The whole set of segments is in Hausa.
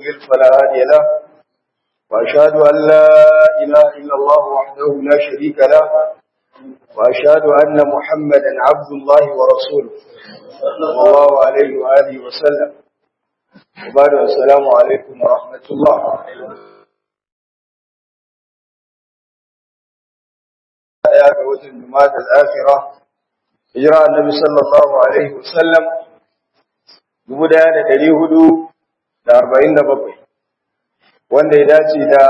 يضلل فلا هادي له وأشهد أن لا إله إلا الله وحده لا شريك له وأشهد أن محمدا عبد الله ورسوله صلى الله عليه وآله وسلم وبعد السلام عليكم ورحمة الله يا قوة الجماعة الآخرة إجراء النبي صلى الله عليه وسلم guda da ɗari hudu da arba'in da bakwai wanda ya dace da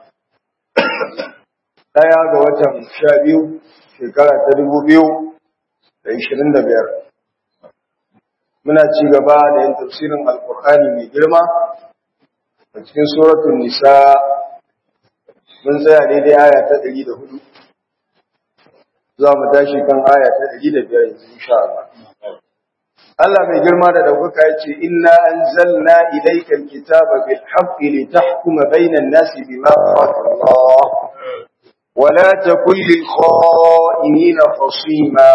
ɗaya ga watan sha biyu shekara ta dubu biyu da ishirin da biyar muna ci gaba da yin tafsirin alkur'ani mai girma a cikin suratun nisa mun tsaya daidai aya ta ɗari da hudu za mu tashi kan aya ta ɗari da biyar yanzu insha Allah Allah mai girma da ɗaukaka ya ce, Inna an zalna ilaikan kitaba bil haqqi li tahkuma bainan nasi bima Allah wa la takun lil kha'inina khasima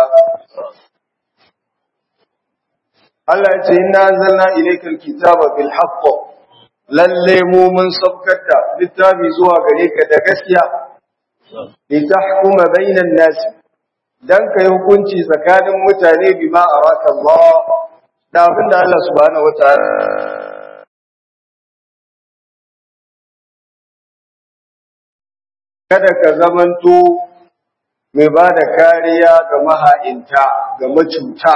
Allah ya ce, Inna an zalna ilaikan kitaba bil haqqi lalle mu mun sabkar da littafi zuwa gare ka da gaskiya li tahkuma bainan nasi dan ka yi hukunci tsakanin mutane bima araka Allah da abin da Allah subhanahu wataala kada ka zamanto mai ba da kariya ga maha'inta ga macuta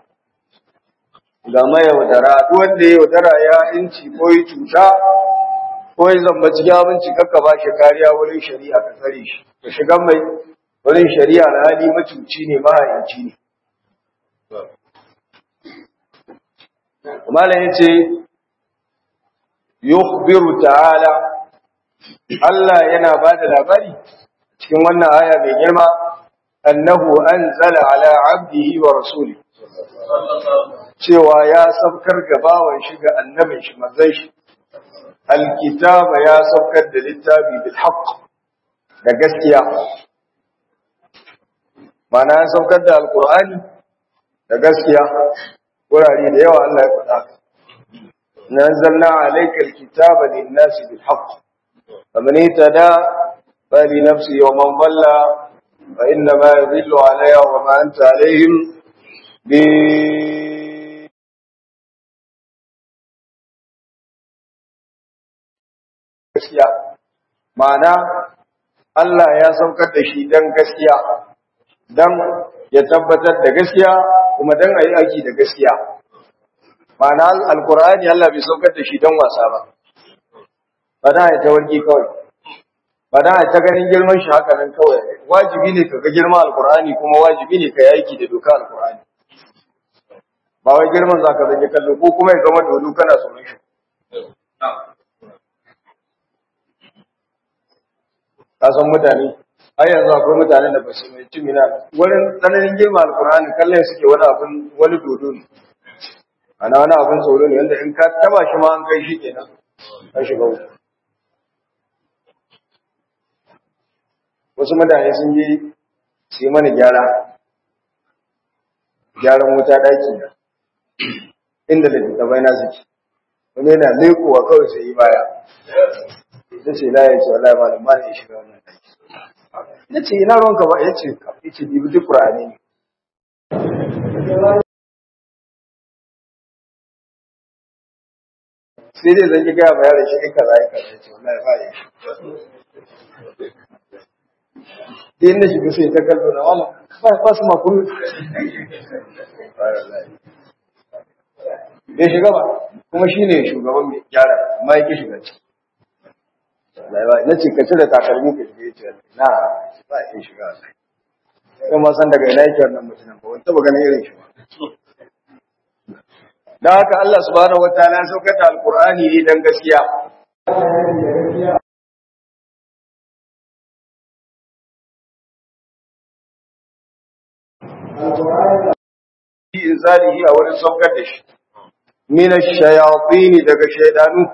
ga mayaudara duk wanda ya yaudara ya inci ko yi cuta ko ya zamba cikin abinci kakka ba shi kariya wurin shari'a ka tsare shi ka shiga mai wurin shari'a na hali macuci ne mahaici ne. Malam ya ce, Yukhbiru ta'ala, Allah yana ba da labari cikin wannan aya mai girma, annahu an zala ala abdihi wa rasuli. Cewa ya saukar gabawan shi ga annabin shi mazai shi, alkitaba ya saukar da littafi bil haqq da gaskiya. mana ya saukar da alkur'ani da gaskiya wurare da yawa Allah ya faɗa nazzalna alayka alkitaba lin-nasi bil haqq faman itada fali nafsi wa man dhalla fa inna ma yadhillu alayha wa ma anta alayhim bi gaskiya ma'ana Allah ya saukar da shi dan gaskiya dan ya tabbatar da gaskiya kuma dan ayi aiki da gaskiya ma'ana alqur'ani Allah bai saukar da shi dan wasa ba ba da ya tawarki kawai ba da ta ganin girman shi haka nan kawai wajibi ne ka ga girman alqur'ani kuma wajibi ne ka yi aiki da doka alqur'ani ba wai girman zaka zage kallo ko kuma ya zama dodo kana tsoron shi ka san mutane har yanzu akwai mutanen da ba su mai cimina wurin tsananin girma alkur'ani kallon suke wani abin wani dodo ne ana wani abin tsoro ne wanda in ka taba shi ma an kai shi kenan ka shiga wuta wasu mutane sun je su yi mana gyara gyaran wuta ɗaki na inda da littattafai na suke wani yana lekowa kawai sai yi baya ta ce la ya ce wallahi malam ba ya shiga wannan ɗaki ya ce ina ruwanka ba ya ce ya ce bibi duk ƙura'ani ne sai dai zan yi gaya ma yaran shi in kaza ya kaza ya ce wallahi ba ya shi sai na shiga sai ta kallo na wala ba su ma kuma bai shiga ba kuma shi ne shugaban mai gyara amma ya ki shiga ciki na ce ka cire takalmi ka shiga ya ce na ba ya shiga a sai sai ma san daga ina yake wannan mutumin ba wani taba ganin irin shi ba dan haka Allah subhanahu wataala ya saukar da alqur'ani ne dan gaskiya inzalihi a wurin saukar da shi min ash-shayatin daga shaydanu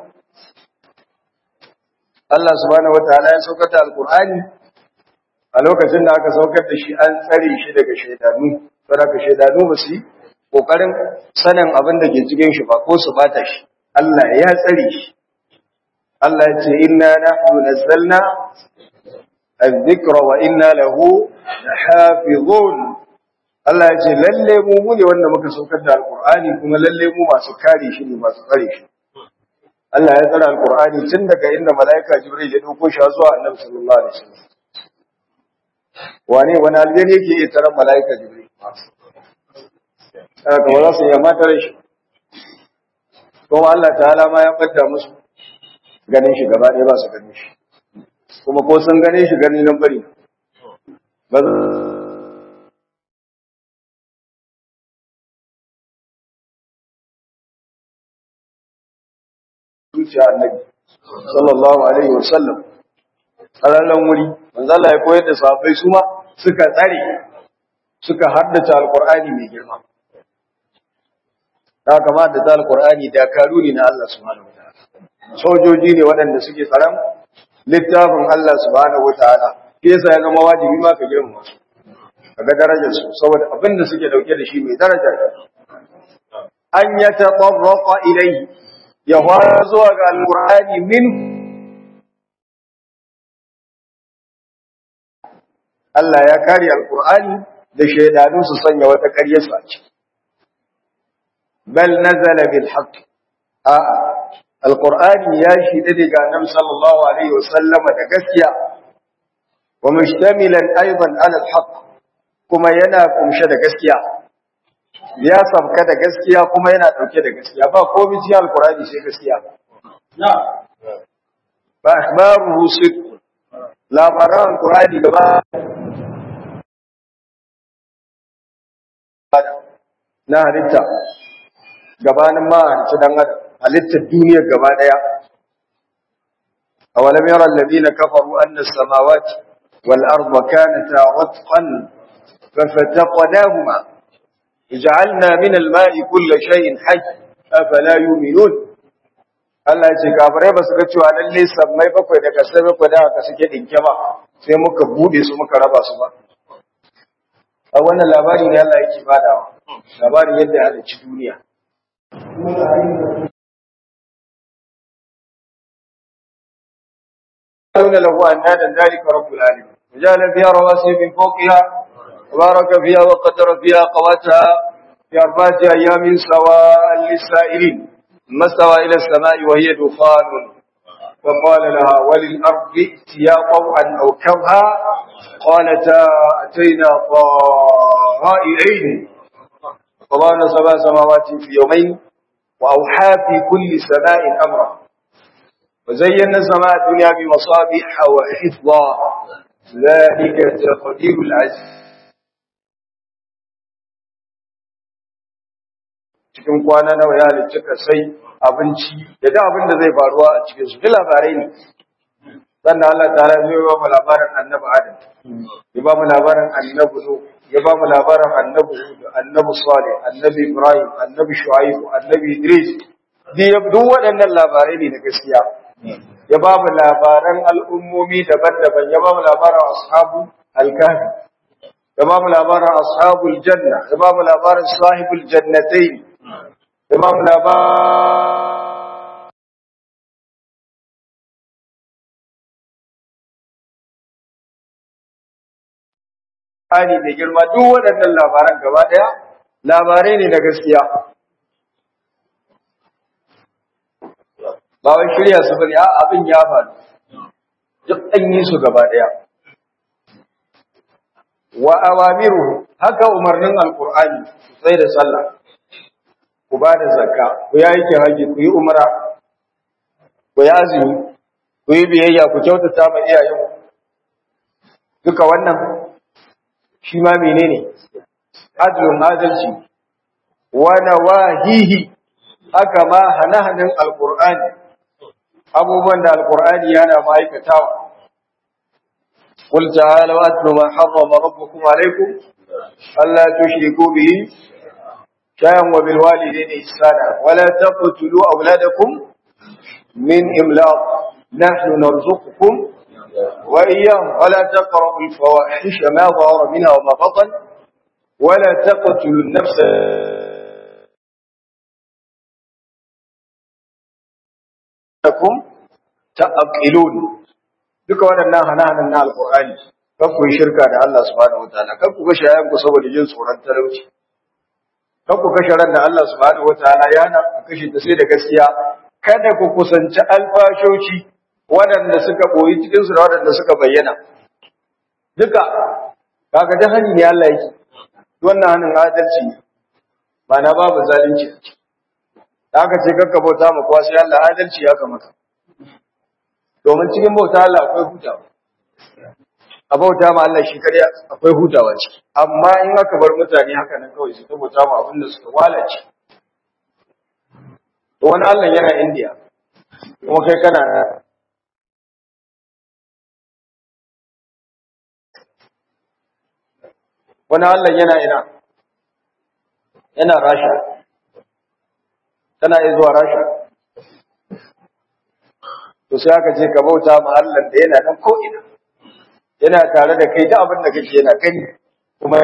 Allah subhanahu wataala ya saukar da alqur'ani a lokacin da aka saukar da shi an tsare shi daga shaydanu saboda shaydanu ba su kokarin sanin abin da ke cikin shi ba ko su bata shi Allah ya tsare shi Allah ya ce inna nahnu nazzalna adh-dhikra wa inna lahu lahafizun Allah ya ce lalle mu mu ne wanda muka saukar da alqur'ani kuma lalle mu masu kare shi ne masu tsare shi Allah ya tsara alqur'ani tun daga inda malaika jibril ya dauko shi zuwa annabi sallallahu alaihi wasallam wane wani aljani yake iya tarar malaika jibril haka ba za su yi mata shi kuma Allah ta'ala ma ya fadda musu ganin shi gaba ɗaya ba su ganin shi kuma ko sun gane shi gani nan bari ba zuciya annabi sallallahu alaihi wasallam tsararren wuri manzo Allah ya koyar da sahabbai su ma suka tsare suka haddace alqur'ani mai girma ta kama da ta alqur'ani da karuni na Allah subhanahu wataala sojoji ne waɗanda suke tsaron littafin Allah subhanahu wataala ke yasa ya zama wajibi ma ka girma su kaga darajar su saboda abin da suke dauke da shi mai daraja an yatatarraqa ilayhi ya fara zuwa ga alqur'ani min Allah ya kare alqur'ani da shaydanu su sanya wata ƙaryar su a ciki bal nazala bil haqq a alqur'ani ya shi da daga annabi sallallahu alaihi wasallam da gaskiya wa mushtamilan aidan ala al haqq kuma yana kumshe da gaskiya ya sabka da gaskiya kuma yana dauke da gaskiya ba komai cikin alqur'ani sai gaskiya ba akhbaruhu sidq labaran alqur'ani gaba na halitta gabanin ma halitta dan adam halittar duniyar gaba daya awalam yara alladhina kafaru anna as-samawati wal arda kanata ratqan fafataqnahuma ij'alna min al-ma'i kull shay'in hayy afala yu'minun Allah ce kafirai ba su ga cewa lalle sammai bakwai da kasai bakwai da aka suke dinke ba sai muka bude su muka raba su ba a wannan labari ne Allah yake badawa labarin yadda ya halicci duniya يقولون له أندادا ذلك رب العالمين وجعل فيها رواسي من فوقها وبارك فيها وقدر فيها قواتها في أربعة أيام سواء للسائلين ثم استوى إلى السماء وهي دخان فقال لها وللأرض ائتيا طوعا أو كرها قالتا أتينا طائعين فضعنا سبع سماوات في يومين وأوحى في كل سماء أمرا وزينا السماء الدنيا بمصابيح وحفظا ذلك تقدير العزيز cikin kwana nawa ya halicci sai abinci da da abin da zai faruwa a cikin su labarai ne sannan Allah ta zai ba mu labarin annabi Adam ya ba mu labarin annabi Nuh ya ba mu labarin annabi Hud annabi Salih annabi Ibrahim annabi Shu'aib annabi Idris duk waɗannan labarai ne na gaskiya ya ba mu labaran al'ummomi daban-daban ya ba mu labarin ashabu al-kahfi ya ba mu labarin ashabul janna ya ba mu labarin sahibul jannatain ya ba mu labarin Ani da girma duk waɗannan labaran gaba ɗaya labarai ne na gaskiya. Ba wai shirya su bane, abin ya faru. Duk an yi su gaba ɗaya. Wa awamiru haka umarnin Alƙur'ani sai da sallah. Ku ba da zakka, ku yi aikin haji, ku yi umra, ku yi azumi, ku yi biyayya, ku kyautata ma iyayen. Duka wannan shi ma menene adlun adalci wa nawahihi haka ma hanahanin alqur'ani abubuwan da alqur'ani yana ma'aikatawa qul ta'ala wa atlu ma harrama rabbukum alaykum alla tushriku bihi shay'an wa bil walidayni ihsana wa la taqtulu awladakum min imlaq nahnu narzuqukum وإياهم ولا تقربوا الفواحش ما ظهر منها وما بطن ولا تقتلوا النفس لكم ta'qilun duka waɗannan hana-hanan na alqur'ani kan ku yi shirka da Allah subhanahu wataala kan ku kashe yayan ku saboda jin tsoron talauci kan ku kashe ran da Allah subhanahu wataala ya hana ku kashe ta sai da gaskiya kada ku kusanci alfashoci waɗanda suka boyi cikin su da waɗanda suka bayyana duka kaga jahannami ne Allah yake wannan hannun adalci ne ba na babu zalunci da aka ce kakka bauta ma kowa sai Allah adalci ya kamata domin cikin bauta Allah akwai hutawa a bauta ma Allah shi kare akwai hutawa ciki amma in aka bar mutane haka nan kawai su bauta ma abin da suka walace to wani Allah yana India kuma kai kana wani Allah yana ina yana rasha tana iya zuwa rasha to sai aka ce ka bauta ma Allah da yana nan ko ina yana tare da kai da abin da kake yana gani kuma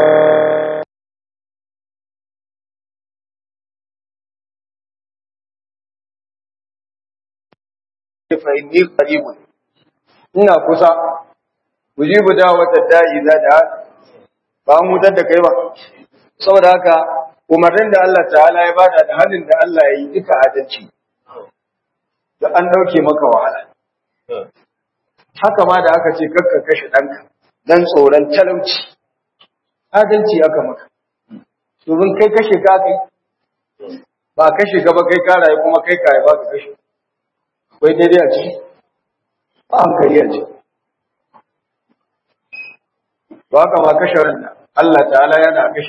fa inni qaribun ina kusa mujibu da'wata da'i za da ba mu da kai ba saboda haka umarnin da Allah ta'ala ya bada da halin da Allah ya yi duka adalci da an dauke maka wahala haka ma da aka ce kakka kashe ɗanka dan tsoron talauci adalci aka maka domin kai kashe ka kai ba kashe ka ba kai ka rayu kuma kai ka ba ka kashe akwai daidai a ciki ba hankali a ciki ba haka ma kashe ran Allah ta'ala yana kashe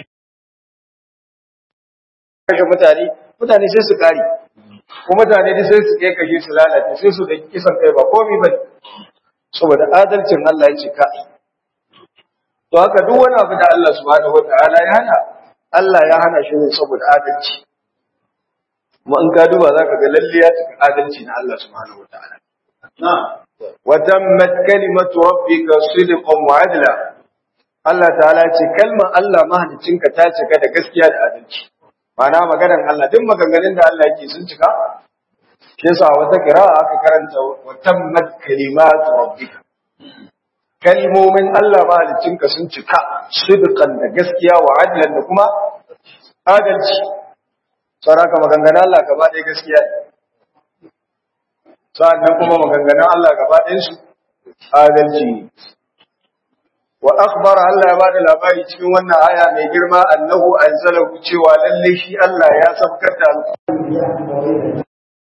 kashe mutane mutane sai su kare ko mutane da sai su kai kashe su lalace sai su da kisan kai ba komai ba saboda adalcin Allah ya ce ka to haka duk wani abu da Allah subhanahu wataala ya hana Allah ya hana shi ne saboda adalci kuma in ka duba zaka ga lalle ya cika adalci na Allah subhanahu wataala wa tammat kalimatu rabbika sidqan wa adla Allah ta'ala ya ce kalmar Allah mahaliccinka ta cika da gaskiya da adalci Mana maganar Allah duk maganganun da Allah yake sun cika shi yasa wata kira'a aka karanta wa tammat kalimatu rabbika kalmomin Allah mahaliccinka sun cika sidqan da gaskiya wa adlan da kuma adalci saraka maganganun Allah gaba ɗaya gaskiya ne sa'annan kuma maganganun Allah gaba ɗayan su adalci ne wa akhbara Allah ya bada labari cikin wannan aya mai girma annahu anzalahu cewa lalle shi Allah ya sabkar da alqur'ani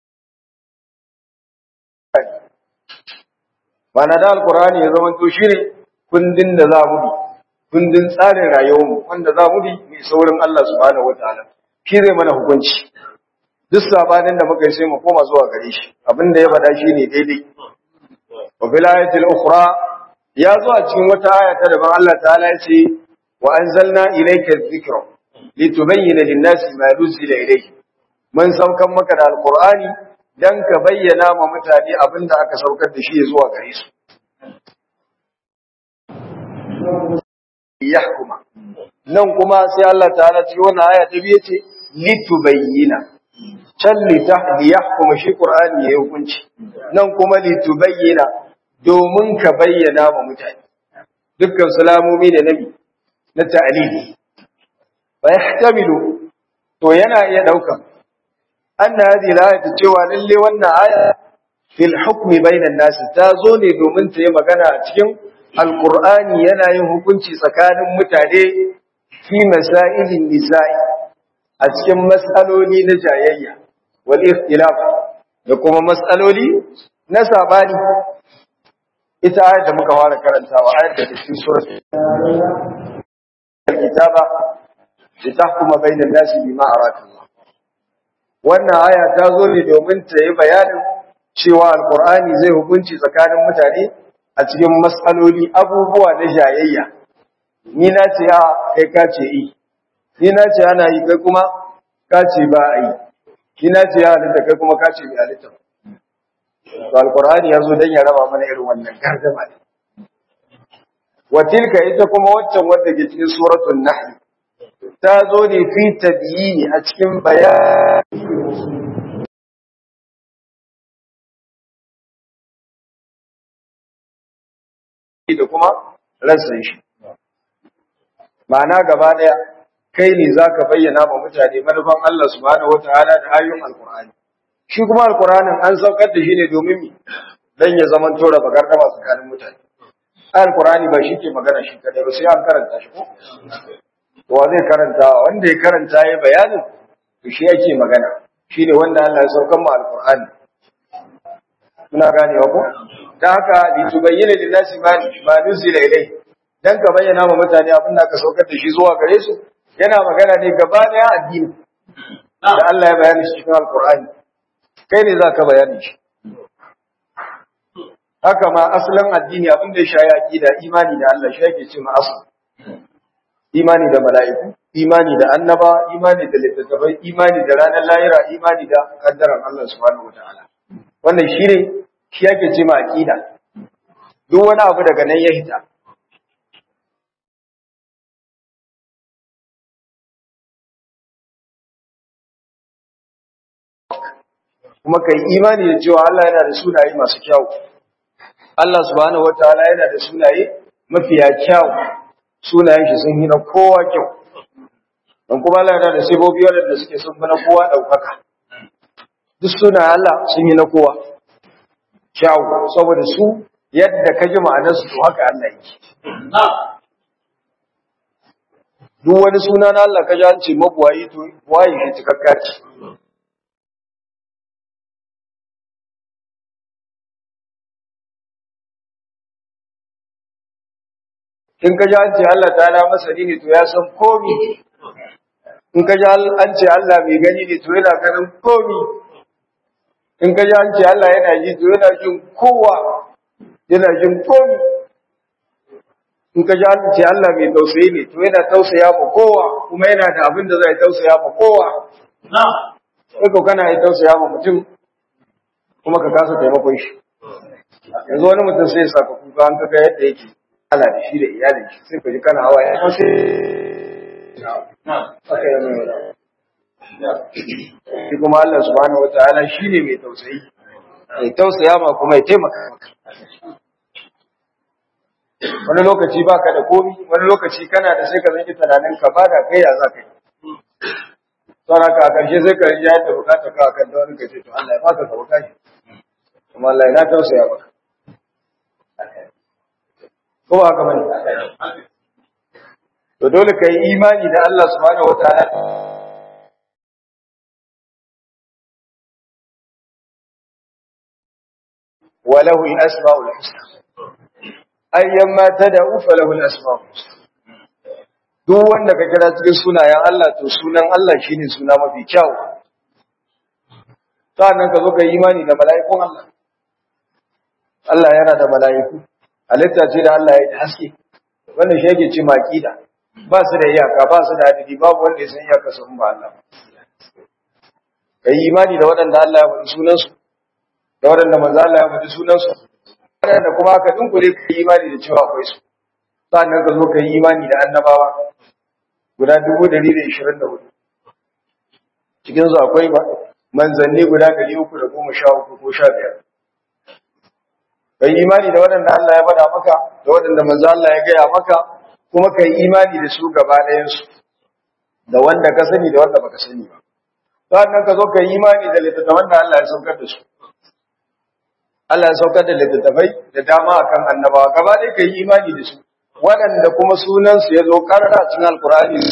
mana da alqur'ani ya zama to shine kundin da za mu bi kundin tsarin rayuwar mu wanda za mu bi mai saurin Allah subhanahu wataala shi zai mana hukunci duk sabanin da muka yi sai mu koma zuwa gare shi abinda ya faɗa shine daidai wa bil ayatil ukhra ya zo a cikin wata aya ta daban Allah ta'ala ya ce wa anzalna ilayka dhikra litubayyana lin-nasi ma nuzila ilayhi mun saukan maka da alqur'ani dan ka bayyana ma mutane abinda aka saukar da shi zuwa gare su yahkuma nan kuma sai Allah ta'ala cikin wannan aya ta biye ce litubayyana can litahdi yahkuma shi qur'ani ya hukunci nan kuma litubayyana domin ka bayyana wa mutane dukkan salamomi da nabi na ta'alili wa yahtamilu to yana iya daukan anna hadhihi al cewa lalle wannan aya fil hukmi bainan nas ta zo ne domin ta yi magana a cikin alqur'ani yana yin hukunci tsakanin mutane fi masailin nisa'i a cikin mas'aloli na jayayya wal ikhtilaf da kuma mas'aloli na sabani ita ayar da muka fara karantawa ayar da cikin surat al-kitaba litahkuma bainan nasi bima araka Allah wannan aya ta zo ne domin ta yi bayanin cewa alqur'ani zai hukunci tsakanin mutane a cikin mas'aloli abubuwa na jayayya ni na ce a kai ka ce i ni na ce ana yi kai kuma ka ce ba a yi ni na ce ya halitta kai kuma ka ce bai halitta ba to alqur'ani yazo dan ya raba mana irin wannan gardama ne wa tilka ita kuma waccan wadda ke cikin suratul nahl ta zo ne fi tabyini a cikin bayani da kuma rassan shi ma'ana gaba daya kai ne zaka bayyana ma mutane manufan Allah subhanahu wataala da ayoyin alqur'ani shi kuma alqur'anin an saukar da shi ne domin mi dan ya zaman tora bagardama tsakanin mutane alqur'ani ba shi ke magana shi kadai ba sai an karanta shi ko wa zai karanta wanda ya karanta ya bayanin to shi yake magana shine wanda Allah ya saukar mu alqur'ani muna ganewa ko dan haka li tubayyana lin nasi ma ma nuzila ilai dan ka bayyana ma mutane abin da ka saukar da shi zuwa gare su yana magana ne gaba daya addini da Allah ya bayani shi cikin alqur'ani kai ne zaka bayani shi haka ma asalin addini abin da ya shayi aqida imani da Allah shi yake cewa asal imani da mala'iku imani da annaba imani da littattafai imani da ranar lahira imani da kaddaran Allah subhanahu wataala wannan shine shi yake cewa aqida duk wani abu daga nan ya hita kuma kai imani da cewa Allah yana da sunaye masu kyau Allah subhanahu wataala yana da sunaye mafiya kyau sunayen shi sun yi na kowa kyau don kuma Allah yana da sibobi wadanda suke sun fi na kowa ɗaukaka duk sunayen Allah sun yi na kowa kyau saboda su yadda ka ji ma'anarsu to haka Allah yake duk wani suna na Allah ka ji an ce mabuwayi to waye shi cikakka ce in ka ji an ce Allah ta ala masani ne to ya san komi in ka ji an ce Allah mai gani ne to yana ganin komi in ka ji an ce Allah yana ji to yana jin kowa yana jin komi in ka ji an ce Allah mai tausayi ne to yana tausaya ma kowa kuma yana da abin da zai tausaya ma kowa sai ko kana yi tausaya ma mutum kuma ka kasa taimakon shi yanzu wani mutum sai ya saka kuka an kaga yadda yake ala da shi da iyalin shi sai ka ji kana hawa ya sai aka yi mai wada shi kuma Allah subhanahu wataala shine mai tausayi mai tausaya ma kuma ya taimaka maka wani lokaci baka da komi wani lokaci kana da sai ka zanki tunanin ka ba da kai ya za ka yi sauran ka a ƙarshe sai ka rinja yadda bukata ka a kan da wani ka ce to Allah ya baka ka bukaci kuma Allah ya na tausaya maka ko ba haka bane to dole kai imani da Allah subhanahu wataala وله الأسماء الحسنى أيما تدعو فله الأسماء الحسنى duk wanda ka kira cikin sunayen Allah to sunan Allah shine suna mafi kyau sannan ka zo ka yi imani da mala'ikun Allah Allah yana da mala'iku halitta ce da Allah ya yi haske wannan shi yake ce maƙida ba su da iyaka ba su da adadi babu wanda ya san iyaka sun ba Allah ka yi imani da waɗanda Allah ya faɗi sunansu da waɗanda manzo Allah ya faɗi sunansu waɗanda kuma ka dinkule ka yi imani da cewa akwai su sannan ka zo ka yi imani da annabawa guda dubu ɗari da ishirin da hudu cikin su akwai manzanni guda ɗari uku da goma sha uku ko sha biyar ka yi imani da waɗanda Allah ya faɗa maka da waɗanda manzo Allah ya gaya maka kuma ka yi imani da su gaba ɗayansu da wanda ka sani da wanda baka sani ba sannan ka zo ka yi imani da littattafan da Allah ya saukar da su Allah ya saukar da littattafai da dama akan annabawa gaba ɗaya ka yi imani da su waɗanda kuma sunansu ya zo ƙarara cikin alkur'ani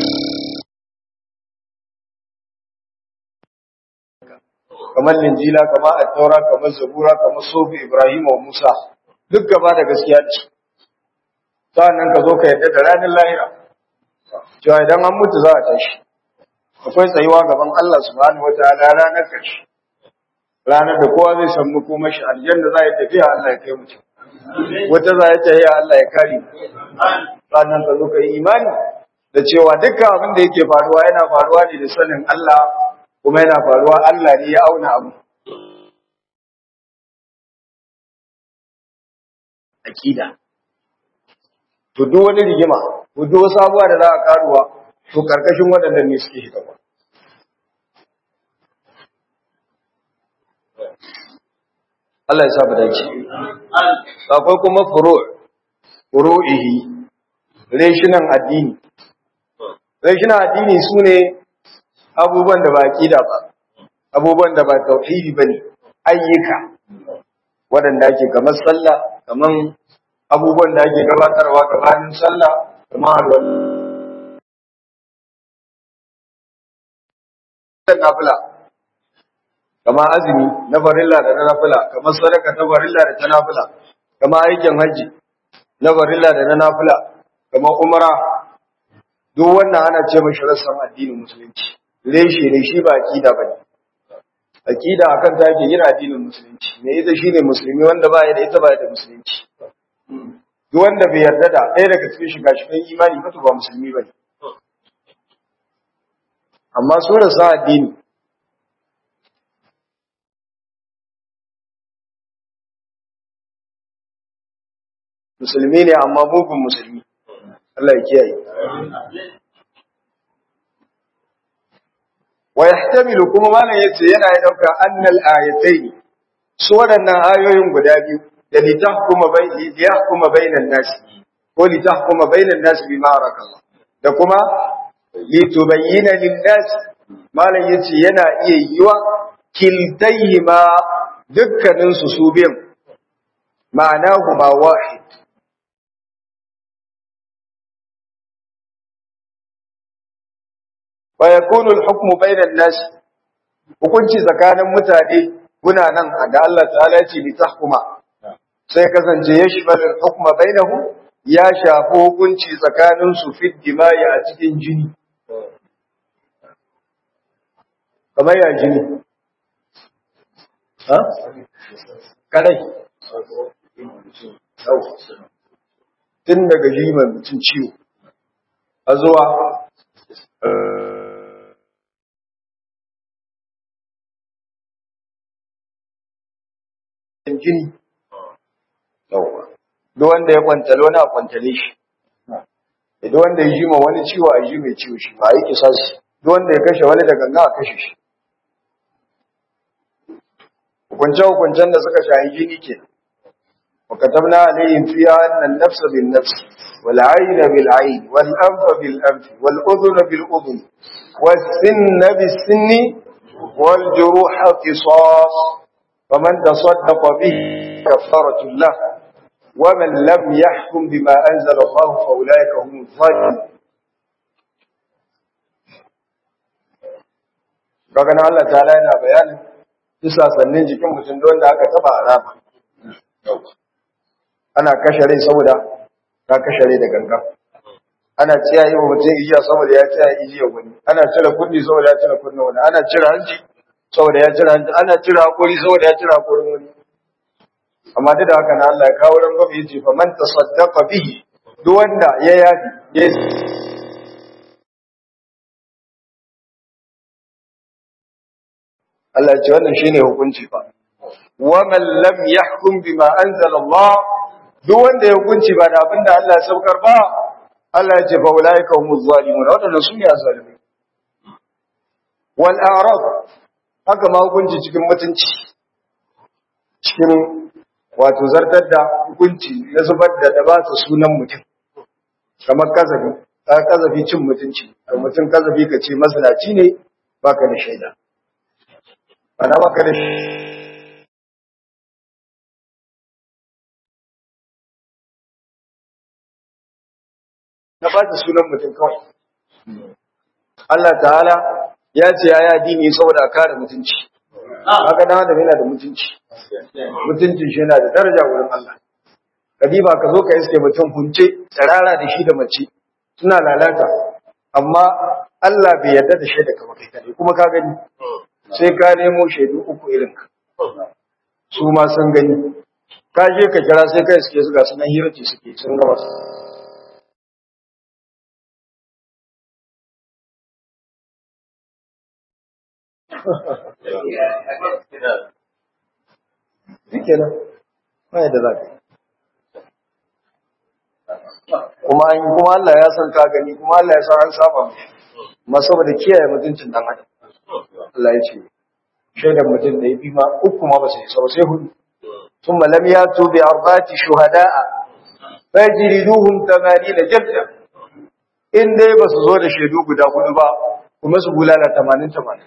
kamar linjila kamar attaura kamar zabura kamar sofi ibrahim wa musa duk gaba da gaskiya ce sa'annan ka zo ka yadda da ranar lahira cewa idan an mutu za a tashi akwai tsayuwa gaban Allah subhanahu wataala ranar ƙarshe ranar da kowa zai samu kuma shi aljanna za ya tafiya Allah ya kai mutum wata za ya tafiya Allah ya kare sannan ka zo ka yi imani da cewa dukkan abin da yake faruwa yana faruwa ne da sanin Allah kuma yana faruwa Allah ne ya auna abu akida to duk wani rigima ko duk wasu abubuwa da za a karuwa to karkashin waɗannan ne suke shiga Allah ya sa mu dace akwai kuma furu furu'ihi reshinan addini reshinan addini sune abubuwan da ba aqida ba abubuwan da ba tauhidi bane ayyuka waɗanda ake kamar sallah kamar abubuwan da ake gabatarwa gabanin sallah kamar alwala nafila kamar azumi na farilla da na nafila kamar sadaka ta farilla da ta nafila kamar aikin hajji na farilla da na nafila kamar umra duk wannan ana ce mashi rassan addinin musulunci reshe ne shi ba aqida bane aqida akan ta yake yin addinin musulunci me ita shine musulmi wanda ba ya da ita ba ya da musulunci duk wanda bai yarda da ɗaya daga cikin shiga cikin imani ba to ba musulmi bane amma su rasa addini musulmi ne amma mugun musulmi Allah ya kiyaye wa yahtamilu kuma malam yace yana ya dauka annal ayatayn su waɗannan ayoyin guda biyu da litahkuma bai litahkuma bainan nas ko litahkuma bainan nas bima arakallah da kuma litubayyana lin-nas malam yace yana iya yiwa kiltayhima dukkanin su su biyan ma'anahu ma wahid wa yakunu al-hukmu bainan nas hukunci tsakanin mutane kuna nan da Allah ta'ala ya ce litahkuma sai kasance yashmal al-hukma bainahu ya shafi hukunci tsakanin su fi dimayi a cikin jini kamar ya jini ha kadai tun daga jiman mutum ciwo a zuwa jini duk wanda ya kwantale wani a kwantale shi duk wanda ya jima wani ciwo a ji mai ciwo shi ba a yi kisa shi duk wanda ya kashe wani da ganga a kashe shi hukunce-hukuncen da suka shahi jini ke وكتبنا عليهم فيها أن النفس بالنفس والعين بالعين والأنف بالأنف والأذن بالأذن والسن بالسن والجروح قصاص فمن تصدق به كفارة الله ومن لم يحكم بما أنزل الله فأولئك هم الظالمون kaga Allah ta'ala yana bayanin bisa sannin jikin mutum don da aka taba araba ana kashe rai saboda ka kashe rai da gangan ana tsiyaye wa mutum ijiya saboda ya tsiyaye ijiya wani ana cire kunni saboda ya cire kunni wani ana cire hanci saboda ya cire hanci ana cire hakuri saboda ya cire hakurin wani amma duk da haka na Allah ya kawo ran gobe yace fa man tasaddaqa bihi duk wanda ya yafi ya Allah ya ce wannan shine hukunci fa wa man lam yahkum bima anzala Allah duk wanda ya hukunci ba da abinda Allah ya saukar ba Allah ya ce fa ulaika humuz zalimun wadannan su ne azalimi wal a'rab haka ma hukunci cikin mutunci cikin wato zartar da hukunci na zubar da da ba su sunan mutum kamar kazafi ka kazafi cin mutunci da mutum kazafi ka ce mazinaci ne baka da shaida ana baka da na ba sunan mutum kawai Allah ta'ala ya ce ya yi addini saboda a kare mutunci haka dan adam yana da mutunci mutuncin shi yana da daraja wurin Allah kadiba ka zo ka iske mutum hunce tsarara da shi da mace suna lalata amma Allah bai yarda da shaida kamar kai kadai kuma ka gani sai ka nemo shaidu uku irin ka su ma sun gani ka je ka kira sai ka iske su ga sunan hirace suke sun gaba Shike nan, ba yadda za ka yi. Kuma an kuma Allah ya san ka gani, kuma Allah ya san an saba mu. Ma saboda kiyaye mutuncin dan adam. Allah ya ce, shaidan mutum da ya fi ma uku ma ba sai sau sai hudu. ثم لم ياتوا بأربعة شهداء fajriduhum 80 jalda in dai ba su zo da shaidu guda hudu ba kuma su bulala 80 80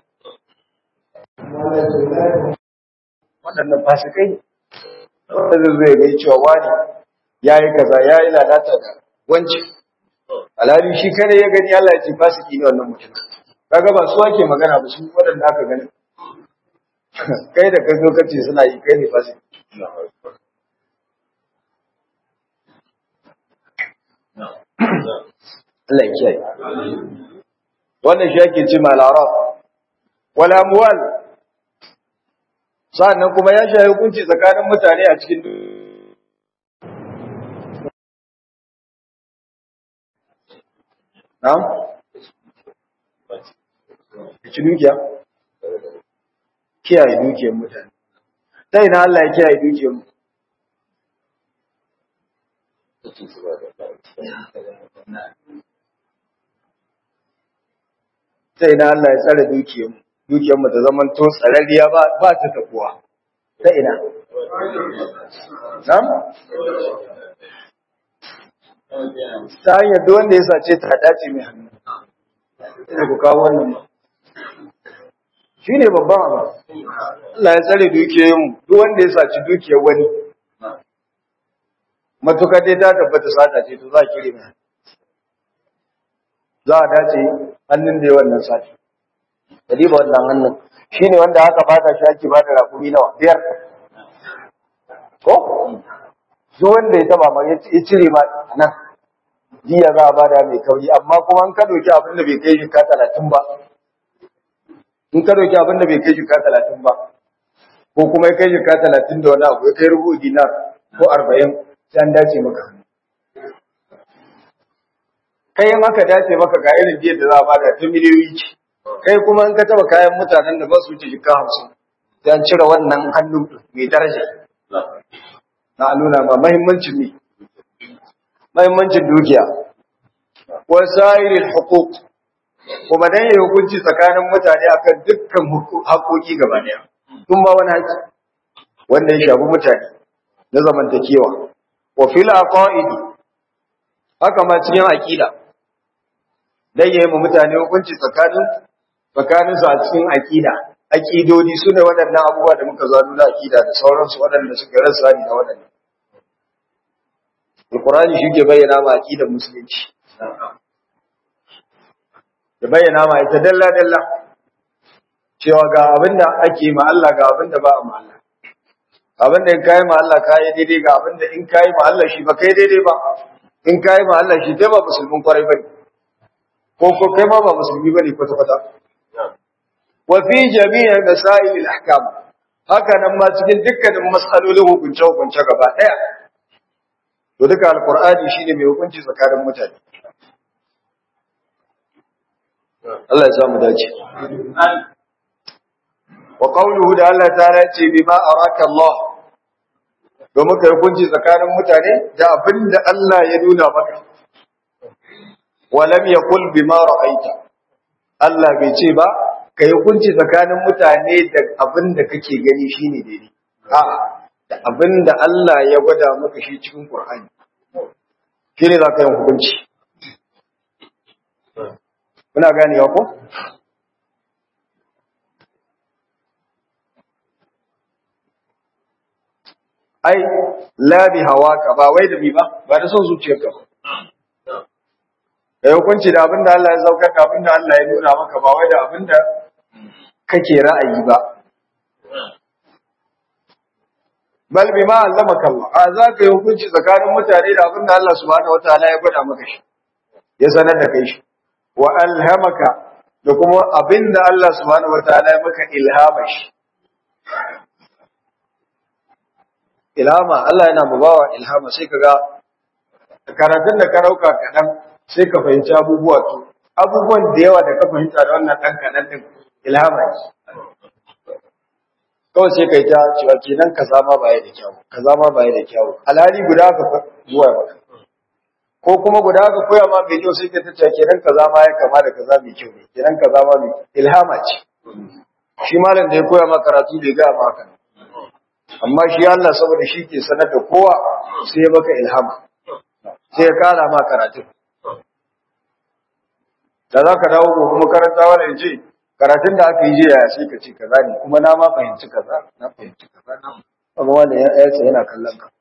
waɗannan fasikai wanda zai gai cewa wani ya yi kaza ya yi lalata da wanci alhali shi kare ya gani Allah ya ce fasiki ne wannan mutum kaga ba su ake magana ba su waɗanda aka gani kai da ka zo ka ce suna yi kai ne fasiki Allah ya kiyaye wannan shi ake ce malara wala amwal sannan kuma ya shayi hukunci tsakanin mutane a cikin na'am ci dukiya kiyaye dukiyar mutane sai na Allah ya kiyaye dukiyar mu sai na Allah ya tsare dukiyar mu dukiyar mu ta zaman to tsararriya ba ba ta takuwa ta ina nam ta hanyar duk wanda ya sace ta dace mai hannu ina ku kawo wannan ba shi ne babban abu Allah ya tsare dukiyar mu duk wanda ya saci dukiyar wani matuka dai ta tabbata sata ce to za a kire mai za a dace hannun da ya wannan sati riba wannan hannun shi ne wanda aka bata shi ake bada rakumi nawa biyar ko duk wanda ya taba ma ya cire ma nan jiya za a bada mai kauri amma kuma in ka doki abin da bai kai shi ka talatin ba in ka doki abin da bai kai shi ka talatin ba ko kuma ya kai shi ka talatin da wani abu ya kai rubu dinar ko arba'in sai an dace maka kai in aka dace maka ga irin biyar da za a bada ta miliyoyi ce kai kuma in ka taba kayan mutanen da ba su wuce jika hamsin sai an cire wannan hannu mai daraja na nuna ma mahimmancin ne mahimmancin dukiya wa sa'iril huquq kuma dan yi hukunci tsakanin mutane akan dukkan haƙoƙi gaba daya tun ba wani haƙi wanda ya shafi mutane na zamantakewa wa fil aqaidi haka ma cikin aqida dan yi mu mutane hukunci tsakanin tsakanin su a cikin aqida aqidodi sune waɗannan abubuwa da muka zano da aqida da sauransu waɗanda suka rasa ni da waɗannan Alƙur'ani shi ke bayyana ma aqidar musulunci. Ya bayyana ma ita dalla dalla cewa ga abinda ake ma Allah ga abinda ba a ma Allah. Abinda in kai ma Allah kai daidai ga abinda in kai ma Allah shi ba kai daidai ba. In kai ma Allah shi kai ba musulmin kwarai bane. Ko ko kai ma ba musulmi bane kwata kwata. Wa fi jami'i masail al-ahkam. Haka nan ma cikin dukkanin mas'alolin hukunce hukunce gaba daya to duka alqur'ani shine mai hukunci tsakanin mutane Allah ya samu dace wa qawluhu da Allah ta'ala ce bima araka Allah domin kai hukunci tsakanin mutane da abinda Allah ya nuna maka wa lam yaqul bima ra'aita Allah bai ce ba kai hukunci tsakanin mutane da abinda kake gani shine daidai a'a da abin da Allah ya gwada maka shi cikin Qur'ani shi ne za ka yi hukunci muna ganewa ko ai labi hawa ka ba wai da bi ba ba da son zuciyarka ba da hukunci da abin da Allah ya saukar da abin da Allah ya nuna maka ba wai da abin da kake ra'ayi ba bal bima allamaka Allah a za ka yi hukunci tsakanin mutane da abin da Allah subhanahu wataala ya gwada maka shi ya sanar da kai shi wa alhamaka da kuma abin da Allah subhanahu wataala ya maka ilhama shi ilhama Allah yana babawa ilhama sai kaga karatun da ka rauka kadan sai ka fahimci abubuwa to abubuwan da yawa da ka fahimta da wannan dan kadan din ilhama ne kawai sai kai ta cewa kenan kaza ma baya da kyau kaza ma baya da kyau alhali guda ka zuwa maka ko kuma guda ka koya ma mai kyau sai ka ta kenan kaza ma ya kama da kaza mai kyau ne kenan kaza ma mai ilhama ce shi malam da ya koya ma karatu bai ga ma haka amma shi Allah saboda shi ke sanar da kowa sai ya baka ilhama sai ya kara ma karatu da za ka dawo gobe makaranta wani ce karatun da aka yi jiya sai ka ce kaza ne kuma na ma fahimci kaza na fahimci kaza amma wanda ya yasa yana kallon ka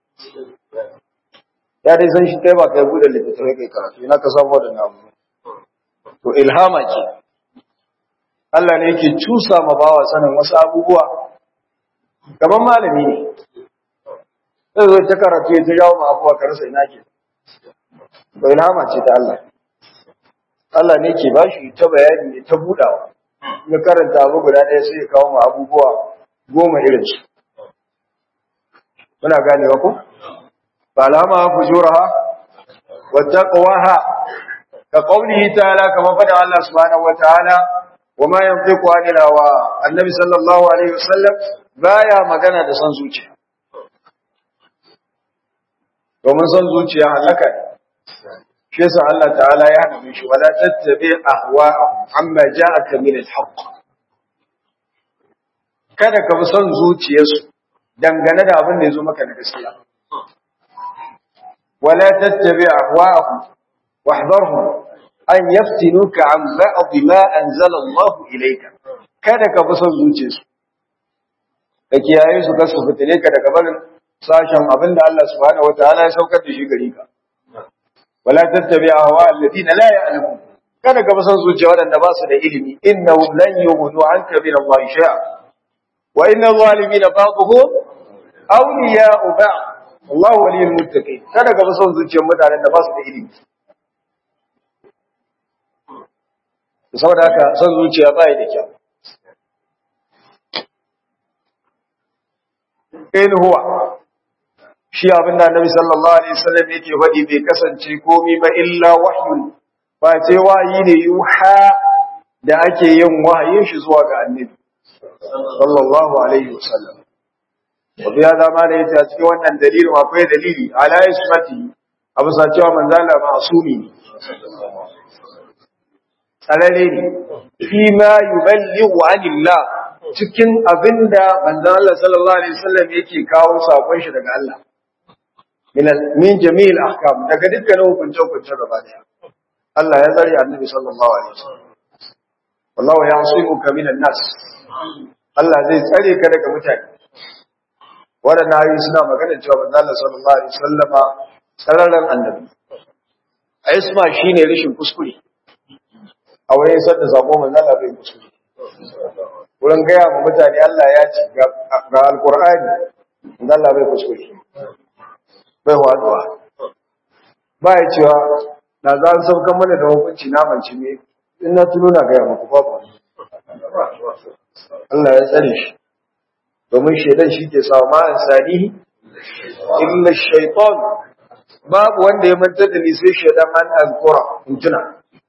ya dai san shi kai ba kai bude littattafai kai karatu ina ka samu wadannan abu to ilhama ce Allah ne yake cusa ma bawa sanin wasu abubuwa gaban malami ne sai zo ta karatu ya ta jawo ma abubuwa ka rasa ina ke to ilhama ce ta Allah Allah ne ke ba shi ta bayani ne ta budawa ya karanta abu guda ɗaya sai ya kawo ma abubuwa goma irin su muna ganewa ko falama fujuraha wa taqwaha ka qawlihi ta'ala kama fada Allah subhanahu wa ta'ala wa ma yantiqu anil hawa annabi sallallahu alaihi wasallam baya magana da san zuciya domin san zuciya halaka shi yasa Allah ta'ala ya hana shi wala tattabi ahwa'ahum amma ja'aka min al-haqq kada ka bi son zuciyarsu dangane da abin da ya zo maka na gaskiya wala tattabi ahwa'ahum wahdharhum an yaftinuka an ba'd ma anzala Allah ilayka kada ka bi son zuciyarsu da kiyaye su ka su fitile ka daga barin sashen abin da Allah subhanahu wataala ya saukar da shi gari ka wala tattabi ahwa alladhina la ya'lamun kada ka bi son zuciya wadanda ba su da ilimi innahum lan yughnu anka min Allah shay'a wa inna zalimina ba'dhum awliya'u ba'd Allah waliyul muttaqin kada ka bi son zuciyar mutanen da ba su da ilimi saboda haka son zuciya ba da kyau in huwa shi abin da Annabi sallallahu alaihi wasallam yake faɗi bai kasance komai ba illa wahyun ba ce wahayi ne yuha da ake yin wahayin shi zuwa ga Annabi sallallahu alaihi wasallam wabi ya zama da yace a cikin wannan dalilin akwai dalili ala ismati abu sa cewa manzo Allah ma'sumi ne tsarare ne fi ma yuballighu anillah cikin abinda manzo Allah sallallahu alaihi wasallam yake kawo sakon shi daga Allah min min jami'il ahkam daga dukkanin hukuncin hukuncin gaba daya Allah ya tsare annabi sallallahu alaihi wasallam wallahu ya'simuka minan nas Allah zai tsare ka daga mutane waɗanda ayoyi suna magana cewa manzo Allah sallallahu alaihi wasallama tsararren annabi a isma shine rashin kuskure a wurin isar da sako manzo Allah bai kuskure wurin gaya ma mutane Allah ya ci ga alqur'ani manzo Allah bai kuskure bai waduwa ba ya cewa na za su saukan mana da hukunci na manci ne in na tuno na gaya muku babu Allah ya tsare shi domin shaidan shi ke sa ma ansanihi illa shaytan babu wanda ya mantar da ni sai shaidan an azkura in tuna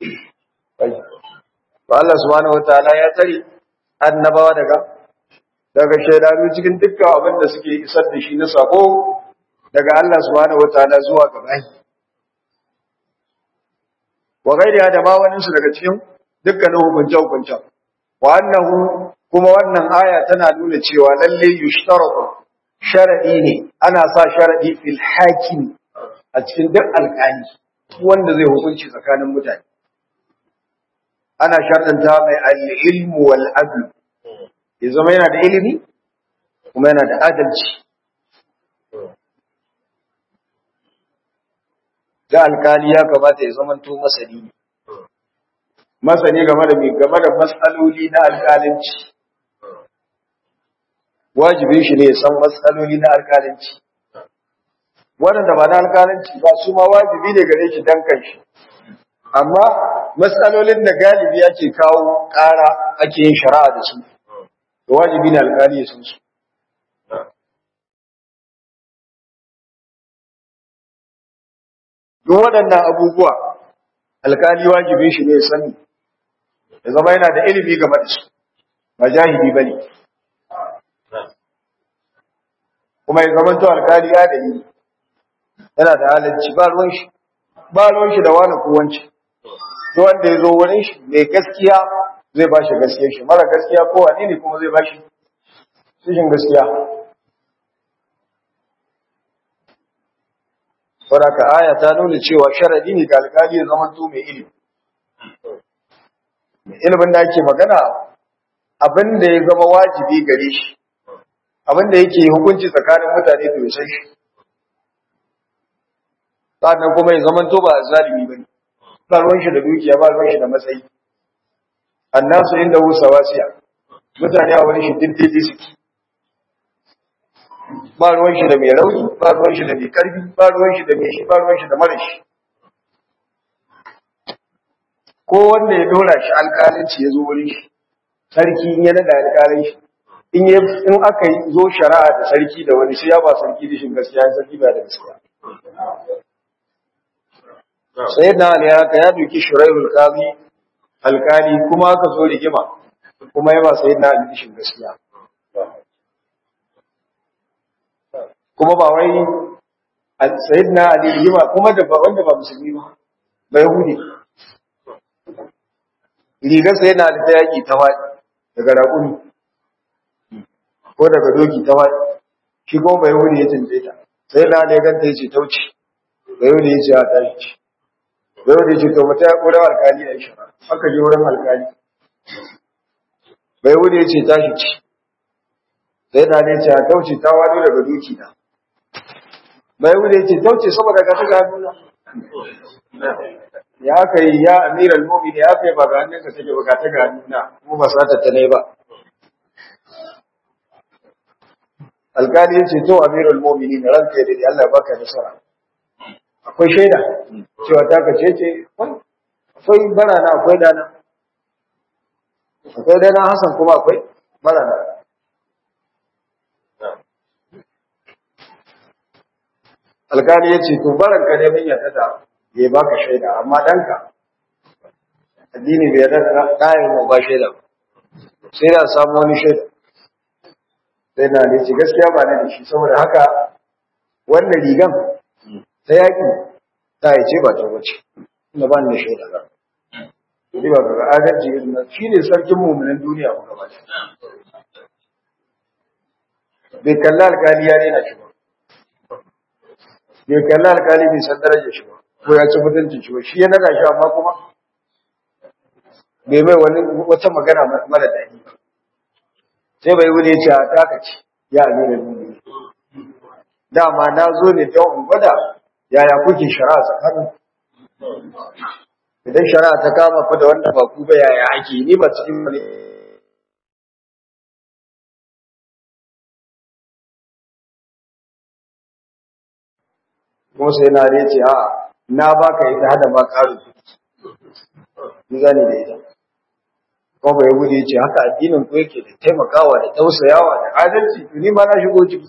to Allah subhanahu wataala ya tsare annabawa daga daga shaidanu cikin dukkan abin da suke isar da shi na sako daga Allah subhanahu wataala zuwa ga bai wa gairiya da ma wani su daga cikin dukkanin hukunce hukuncen wa annahu kuma wannan aya tana nuna cewa lalle yushtaratu sharadi ne ana sa sharadi fil hakim a cikin duk alƙali wanda zai hukunci tsakanin mutane ana shartanta mai al-ilmu wal adl ya zama yana da ilimi kuma yana da adalci da alƙali ya kamata ya zama to masani ne masani game da game da matsaloli na alƙalanci wajibin shi ne ya san matsaloli na alƙalanci waɗanda ba na alƙalanci ba su ma wajibi ne gare shi dan kanshi amma matsalolin da galibi ake kawo ƙara ake yin shari'a da su da wajibi ne alƙali ya san su duk waɗannan abubuwa alƙali wajibin shi ne ya sani ya zama yana da ilimi game da su ba jahili ba ne kuma ya zama to alkali ya da yi yana da halarci ba ruwan shi ba ruwan shi da wani kowanci to wanda ya zo wurin shi mai gaskiya zai ba shi gaskiya shi mara gaskiya ko wani ne kuma zai ba shi cikin gaskiya saboda aya ta nuna cewa sharadi ne ga alƙali ya zama to mai ilimi mai ilimin da ake magana abin da ya zama wajibi gare shi abin da yake hukunci tsakanin mutane to ya san shi sannan kuma ya zama to ba zalimi bane ba ruwan shi da dukiya ba ruwan shi da matsayi annasu inda wusa wasiya mutane a wani shi diddidi suke ba ruwan shi da mai rauni ba ruwan shi da mai karfi ba ruwan shi da mai shi ba ruwan shi da mara shi ko wanda ya dora shi alƙalinci ya zo wurin shi sarki in ya nada alƙalin shi in ya in aka yi zo shari'a da sarki da wani shi ya ba sarki da shin gaskiya sarki ba da gaskiya sayyidina ali ya ka ya duki shuraihul qadi alƙali kuma aka zo rigima kuma ya ba sayyidina ali shin gaskiya kuma ba wai sayyidina ali rigima kuma da ba wanda ba musulmi ba ba yahudi rigar sayyidina ali ta yaki ta wadi daga raƙumi ko daga doki ta wadi shi kuma ba yahudi ya tunje ta sayyidina ali ya ganta ya ce tauci ba yahudi ya ce a tashi ba yahudi ya ce to mata ya ƙura alkali a ishara aka je wurin alkali ba yahudi ya ce tashi ci sai na ne ce a tauce ta wado daga doki na bai wuce ce tauce saboda ka taga hannuna ya aka yi ya amiral mu'mini ya kai ba ga hannunka take ba ka taga hannuna kuma ba sa ta ne ba alkali ya ce to amiral mu'mini na ranka ya dade Allah ya baka nasara akwai shaida cewa ta ka ce ce akwai barana akwai dana akwai dana Hassan kuma akwai barana alkali ya ce to baran ka ne mun yarda da ya baka shaida amma danka addini bai yarda da kayan mu ba shaida sai da samu wani shaida sai na ne ce gaskiya ba ne da shi saboda haka wannan rigan ta yaki ta yi ce ba ta wuce ina ba ni da shaida ba Ni ba ga adalci irin shi ne sarkin mummunan duniya ba gaba bai kalla alkali ya daina shi ba bai kalli alkali bai san darajar shi ba ko ya ci mutuncin shi ba shi ya naga shi amma kuma bai mai wani wata magana mara daɗi ba sai bai wuni ce a taka ce ya amina nuni dama na zo ne don in gwada yaya kuke shari'a tsakanin idan shari'a ta kama fa da wanda ba ku ba yaya ake ni ba cikin wani kuma sai na ne ce a na baka ita hada ma karu ni gane da ita kuma bai gudu ce haka addinin ku yake da taimakawa da tausayawa da adalci to ni ma na shigo ciki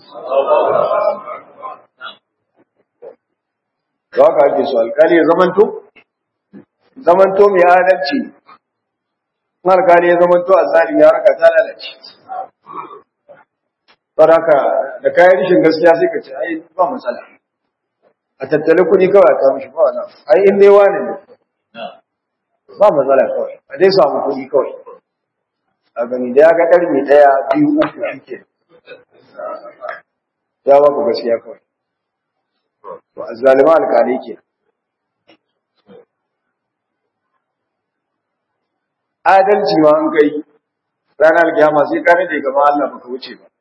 da haka ake so alkali ya zamanto zamanto mai adalci in alkali ya zamanto a tsari ya raka ta lalace Saraka da kayan rishin gaskiya sai ka ce ai ba matsala a tattale kuɗi kawai ta mishi ba wannan ai in dai wani ne ba matsala kawai a dai samu kuɗi kawai a gani da ya ga ɗarmi ɗaya biyu uku shi ke ya ba ku gaskiya kawai to a zalima alƙalai ke adalci ma an kai ranar kyama sai ka rage gaba Allah baka wuce ba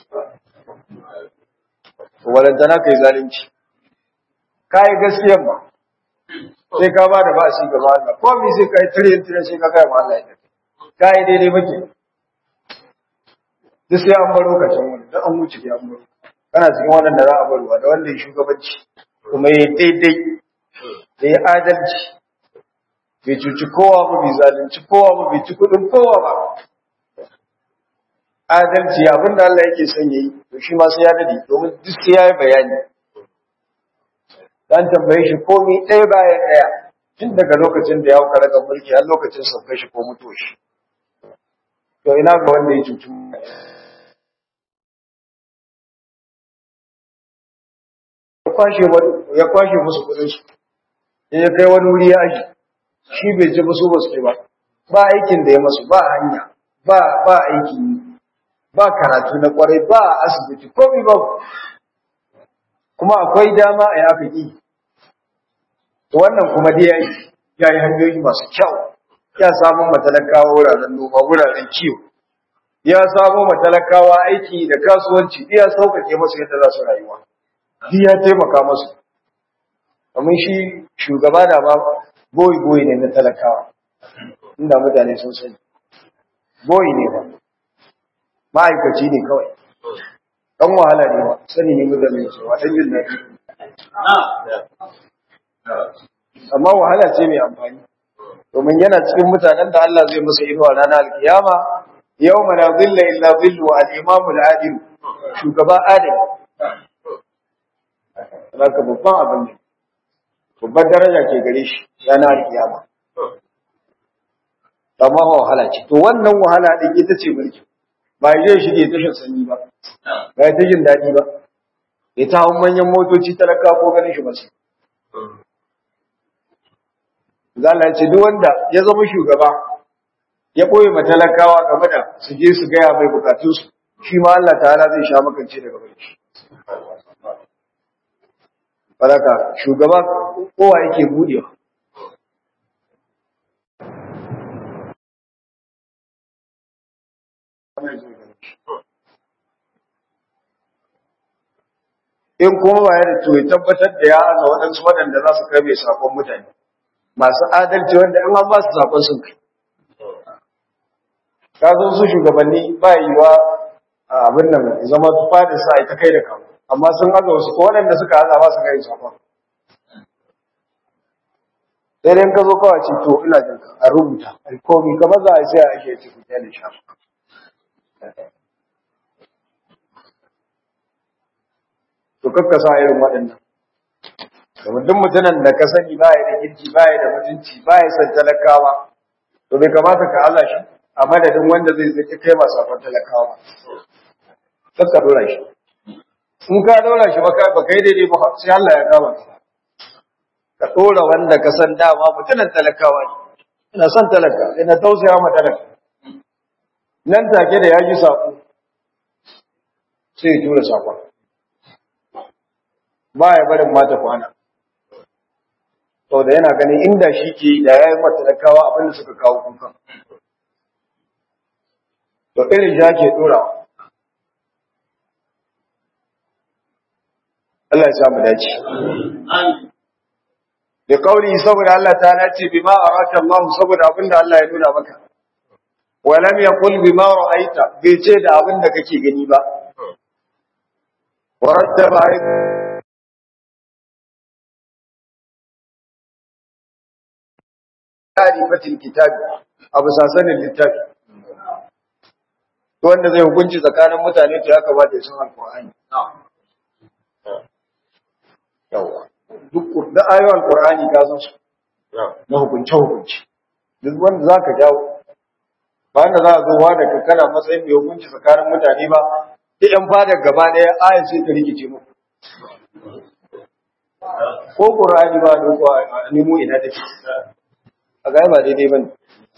walantana kai zalunci kai gaskiyar ba sai ka ba da ba shi gaba Allah ko mi sai kai tire tire sai ka kai ma Allah ya kai daidai bake duk sai an baro ka can wani dan an wuce ya an baro kana cikin wannan da za a barwa da wanda ya shugabanci kuma ya daidai da ya adalci bai cuci kowa ba bai zalunci kowa ba bai ci kudin kowa ba adalci abin da Allah yake son yayi to shi ma sai ya dade domin duk sai yayi bayani dan tambaye shi komai ɗaya bayan ɗaya tun daga lokacin da ya hauka daga mulki har lokacin sauka shi ko mutuwa shi to ina ga wanda ya cuci ya kwashe musu kudin su ya kai wani wuri ya aji shi bai ji musu ba su ba ba aikin da ya masu ba hanya ba ba aiki ba karatu na kwarai ba asibiti komai ba kuma akwai dama a aka yi to wannan kuma dai yayi yayi hanyoyi masu kyau ya samu matalakawa wuraren noma wuraren kiwo ya samu matalakawa aiki da kasuwanci ya sauƙaƙe masu yadda za su rayuwa duk ya taimaka masu domin shi shugaba da ba boyi boyi ne na talakawa inda mutane sun sani boyi ne ba ma'aikaci ne kawai ɗan wahala ne ba sani ne mutane su wata jin daɗi amma wahala ce mai amfani domin yana cikin mutanen da Allah zai musu inuwa ranar alkiyama yau mana zilla illa zillu al-imamu al-adil shugaba adil zaka babban abin ne babbar daraja ke gare shi ranar alkiyama amma ba wahala ce to wannan wahala din ita ce mulki ba zai shige tashin sanyi ba ba ya ta jin daɗi ba ya ta hau manyan motoci talaka ko ganin shi ba su Zala ce duk wanda ya zama shugaba ya ɓoye matalakawa game da su je su gaya mai bukatunsu shi ma Allah ta'ala zai sha makance daga bai shi. Baraka shugaba kowa yake budewa. In kuma ba ya da to ya tabbatar da ya aza waɗansu waɗanda za su kai mai sakon mutane. masu adalci wanda in an ba su zaɓen sun kai. Ka zo su shugabanni ba yiwa abin nan zama fadin sa ita kai da kawo, amma sun haza wasu ko waɗanda suka haza ba su kai zaɓen. Sai dai ka zo kawai ce to ina jin a rubuta, a komi kamar za a sai a ake ci kuɗi da sha. To kakkasa irin waɗannan. domin duk mutumin da ka sani baya da kirki baya da mutunci baya san talakawa to bai kamata ka Allah shi a madadin wanda zai zai kai masu afan talakawa kar ka dora shi in ka dora shi ba kai daidai ba sai Allah ya kama ka ka dora wanda ka san dama mutumin talakawa ne ina son talaka ina tausaya ma talaka nan take da ya ji sako sai ya tura sakon ba ya barin mata kwana sau da yana ganin inda shi ke da ya yi matalakawa abinda suka kawo kukan. To irin ja ke ɗora. Allah ya samu dace. Da kauri saboda Allah ta nace bima araka Allah saboda abinda Allah ya nuna maka. Wa lam yaqul bima ra'aita bai ce da abinda kake gani ba. Wa rattaba ta'rifatil kitabi abu sasanin littafi to wanda zai hukunci tsakanin mutane to ya kamata ya san alqur'ani yawa duk da ayoyin alqur'ani ka san su na hukunce hukunci duk wanda zaka jawo ba wanda za a zo wa da kana matsayin mai hukunci tsakanin mutane ba duk yan fadar gaba ɗaya aya sai ta rikice mu ko qur'ani ba da ko a nemo ina take a ga ba daidai bane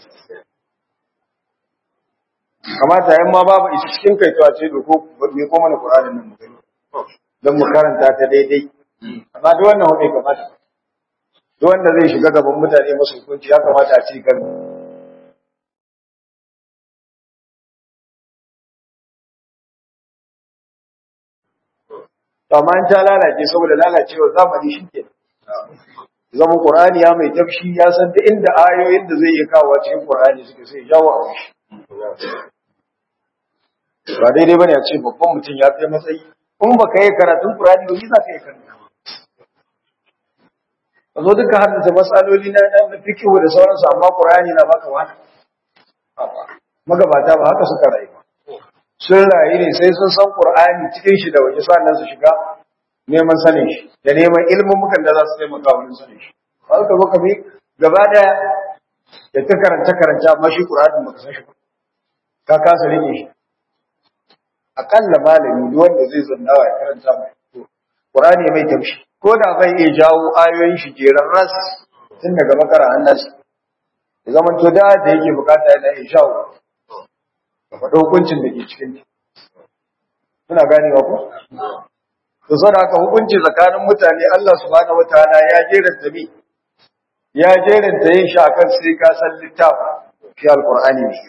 kamata yan ma babu ita cikin kai to a ce ko me ko mana Qur'anin nan mu gani dan mu karanta ta daidai amma duk wannan bai kamata duk wanda zai shiga gaban mutane masu hukunci ya kamata a ce kan amma in ta lalace saboda lalacewa zamani shi ke zama Qur'ani ya mai tafshi ya san da inda ayoyin da zai iya kawo cikin Qur'ani suke sai jawo a shi ba daidai bane a ce babban mutum ya kai matsayi in baka yi karatun Qur'ani ba za ka yi karanta ba zo duka haddace matsaloli na na fiqh da sauransu amma Qur'ani na baka wani magabata ba haka suka rayu ba sun rayu ne sai sun san Qur'ani cikin shi da waje sannan su shiga neman sanin shi da neman ilmumukan da za su taimaka wurin sanin shi ba ka zo ka bi gaba daya da ta karanta karanta amma shi Qur'anin baka san shi ba ka kasa rike shi akalla malami duk wanda zai zannawa ya karanta mai to Qur'ani mai tamshi ko da bai iya jawo ayoyin shi jeran ras tun daga bakara annas ya zaman to da da yake bukata yana iya shawo ka faɗo hukuncin da ke cikin ta kuna ganewa ko to saboda haka hukunci tsakanin mutane Allah subhanahu wataala ya jera tabi ya jeranta yin shi akan sai ka san littafi fi alqur'ani ne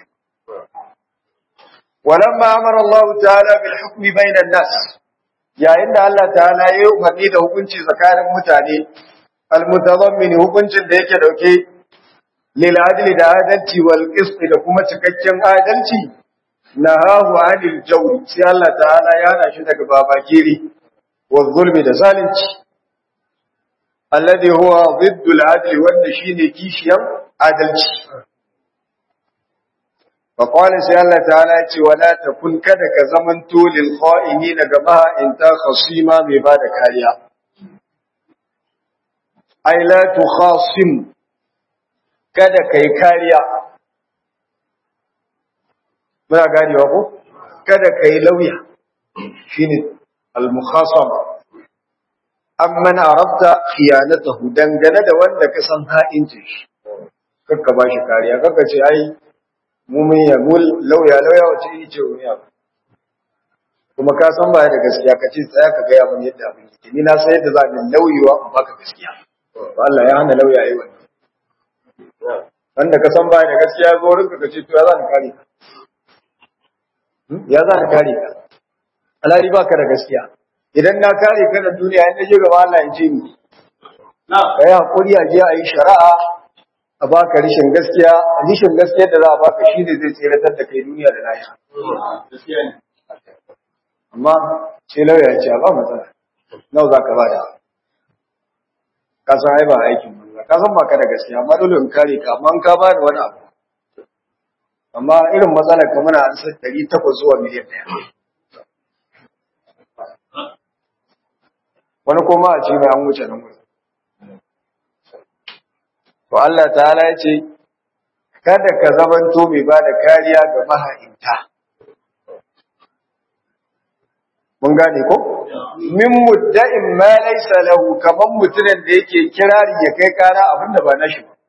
walamma amara Allah ta'ala bil hukmi bainan nas yayin da Allah ta'ala ya yi umarni da hukunci tsakanin mutane almutazammin hukuncin da yake dauke lil adli da adalci wal qist da kuma cikakken adalci nahahu anil jawri sai Allah ta'ala ya hana shi daga babakiri wa zulmi da zalunci alladhi huwa ضد adli wanda shine kishiyan adalci فقال سي الله تعالى ce wala takun kada ka zamanto lil kha'inina gaba in ta khasima mai bada kariya ai la tukhasim kada kai kariya muna ganewa ko kada kai lauya shine al mukhasama amman arabta khiyanatahu dangane da wanda ka san ha'incin shi kakka bashi kariya kakka ce ai mu mun ya mul lauya lauya wace yi ce wani abu kuma ka san baya da gaskiya ka ce tsaya ka gaya mun yadda abin yake ni na san yadda za ni lauyewa in baka gaskiya to Allah ya hana lauya yi wannan wanda ka san baya da gaskiya zo rinka ka ce to ya za ni kare ka ya za ni kare ka alhali baka da gaskiya idan na kare ka da duniya in je gaba Allah ya ce ni na kai hakuri a je a yi shari'a a baka rishin gaskiya rishin gaskiya da za a baka shi ne zai tseratar da kai duniya da lahira amma ce lauya ce ba matsala nau za ka bada ka san ai ba aikin banza ka san baka da gaskiya amma dole in kare ka amma in ka bada wani abu amma irin matsalar ka muna an san ɗari takwas zuwa miliyan ɗaya wani kuma a ce mai an wuce nan wuce To Allah ta'ala ya ce, Kada ka zamanto mai ba da kariya ga maha'inta. Mun gane ko? Min mudda'in ma laisa lahu kaman mutumin da yake kirari ya kai kara abin da ba nashi ba.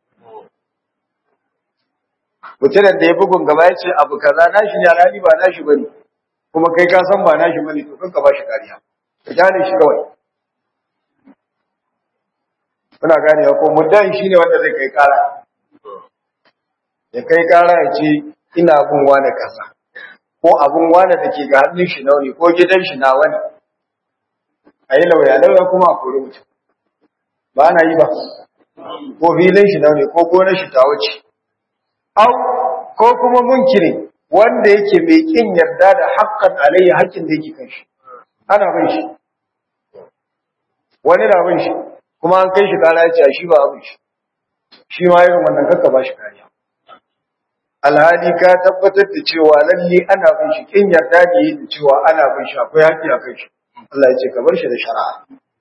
Mutumin da ya bugun gaba ya ce abu kaza nashi ne alhali ba nashi bane. Kuma kai ka san ba nashi bane to kanka ba shi kariya. Ka gane shi kawai. Muna gane ko muddan shine wanda zai kai kara. Ya kai kara ya ce ina bin wani kaza. Ko abun wani da ke ga hannun shi nawa ne ko gidan shi nawa ne. A yi lauya lauya kuma a kori mutum. Ba na yi ba. Ko filin shi nawa ne ko gonar shi ta wuce. Au ko kuma munkiri wanda yake mai kin yarda da haƙƙan alayya haƙƙin da yake kan shi. Ana bin shi. Wani na bin shi. kuma an kai shi kara ya ce shi ba abin shi shi ma irin wannan kakka ba shi kariya alhali ka tabbatar da cewa lalle ana bin shi kin yarda da yi da cewa ana bin shi akwai haƙƙi a kai shi Allah ya ce ka bar shi da shari'a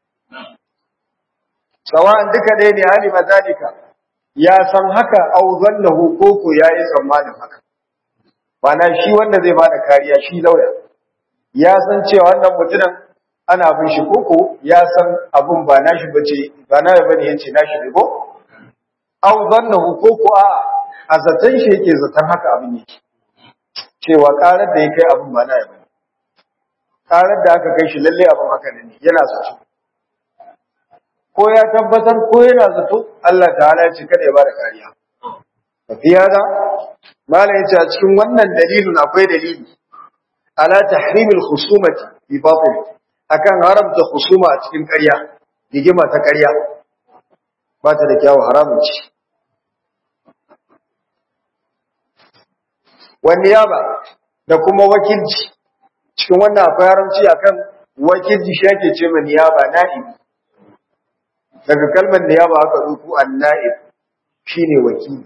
sawa'an duka ɗaya ne hali mazalika ya san haka au zannahu ko ko yayi tsammanin haka Bana shi wanda zai bada kariya shi lauya ya san cewa wannan mutumin ana bin shi koko ya san abun ba nashi bace ba na bane yace nashi ne ko aw zannahu koko a a zaton shi yake zaton haka abin yake cewa karar da ya kai abun ba na bane karar da aka kai shi lalle abun haka ne yana zato ko ya tabbatar ko yana zato Allah ta'ala ya ce kada ya bada kariya fi hada mala yace a cikin wannan dalilin akwai dalili ala tahrimil khusumati bi batil akan haramta husuma a cikin ƙarya rigima ta ƙarya ba ta da kyawu haramun ci wani yaba da kuma wakilci cikin wannan akwai haramci akan wakilci shi ake ce ma niyaba na'ib daga kalmar niyaba aka ruku an na'ib shine wakili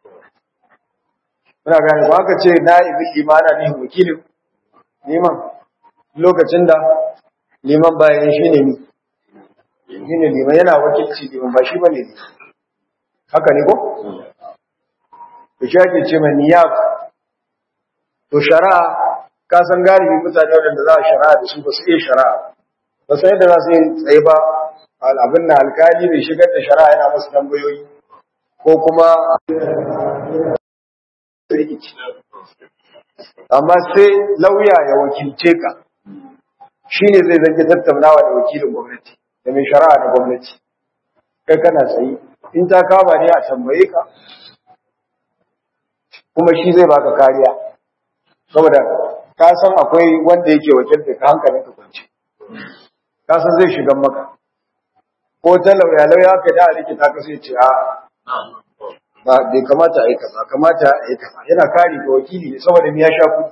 muna gane ba aka ce na'ibin limana ne wakilin liman lokacin da liman bayan shi ne shi ne liman yana wakilci liman ba shi ba ne haka ne ko? da shi ake ce mai niyaba to shari'a ka san galibi mutane wadanda za a shari'a da su ba su iya shari'a ba sai yadda za su yi tsaye ba abin na alkali bai shigar da shari'a yana masu tambayoyi ko kuma amma sai lauya ya wakilce ka shi ne zai zange tattaunawa da wakilin gwamnati da mai shari'a da gwamnati kai kana tsaye in ta kama ne a tambaye ka kuma shi zai baka kariya saboda ka san akwai wanda yake wakilta ka hankalin ka kwance ka san zai shiga maka ko ta lauya lauya ka da likita ka sai ce a ba bai kamata a yi kaza kamata a yi kaza yana kare ga wakili ne saboda ya sha kuɗi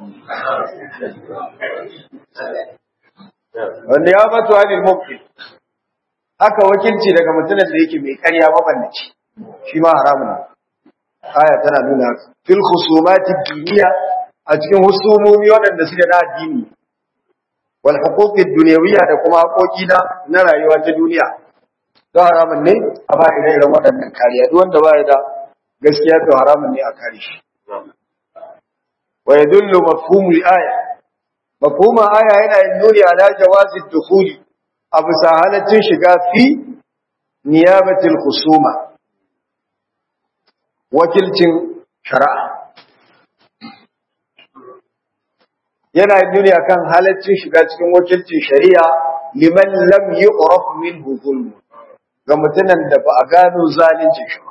wanda ya batu anil mubtil haka wakilci daga mutumin da yake mai karya mabannaci shi ma haramun ne aya tana nuna haka fil khusumati diniya a cikin husumomi waɗanda suke na addini wal huquqi dunyawiyya da kuma haƙoƙi na na rayuwa ta duniya to haramun ne a ba ire-iren waɗannan kariya duk wanda ba ya da gaskiya to haramun ne a kare shi wa yadullu mafhumul aya mafhumul aya yana yin nuni ala jawazi dukhuli a bisa halaccin shiga fi niyabatil khusuma wakilcin shari'a yana yin nuni akan halaccin shiga cikin wakilcin shari'a liman lam yu'raf minhu zulm ga mutumin da ba a gano zalincin shi ba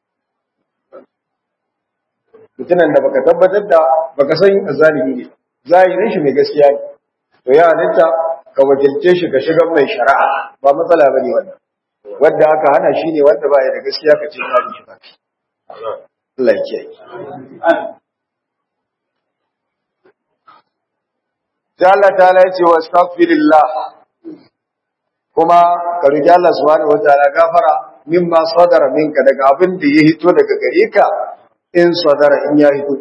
mutumin da baka tabbatar da baka san zalimi ne zahirin shi mai gaskiya ne to ya halitta ka wakilce shi ka shiga mai shari'a ba matsala bane wannan wanda aka hana shi ne wanda ba ya da gaskiya ka ce ka shi ba Allah ya kiyaye sai Allah ta'ala ya ce wastaghfirillah kuma ka roki Allah subhanahu wataala gafara mimma sadara minka daga abin da ya hito daga gare ka in sadara in ya hito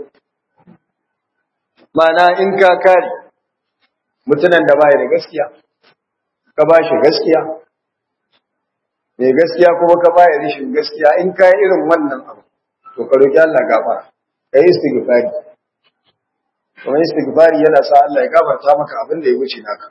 mana in ka kare mutunan da baya da gaskiya ka ba shi gaskiya mai gaskiya kuma ka baya rishin gaskiya in ka yi irin wannan abu to ka roki Allah gafara ka yi istighfari kuma istighfari yana sa Allah ya gafarta maka abin da ya wuce naka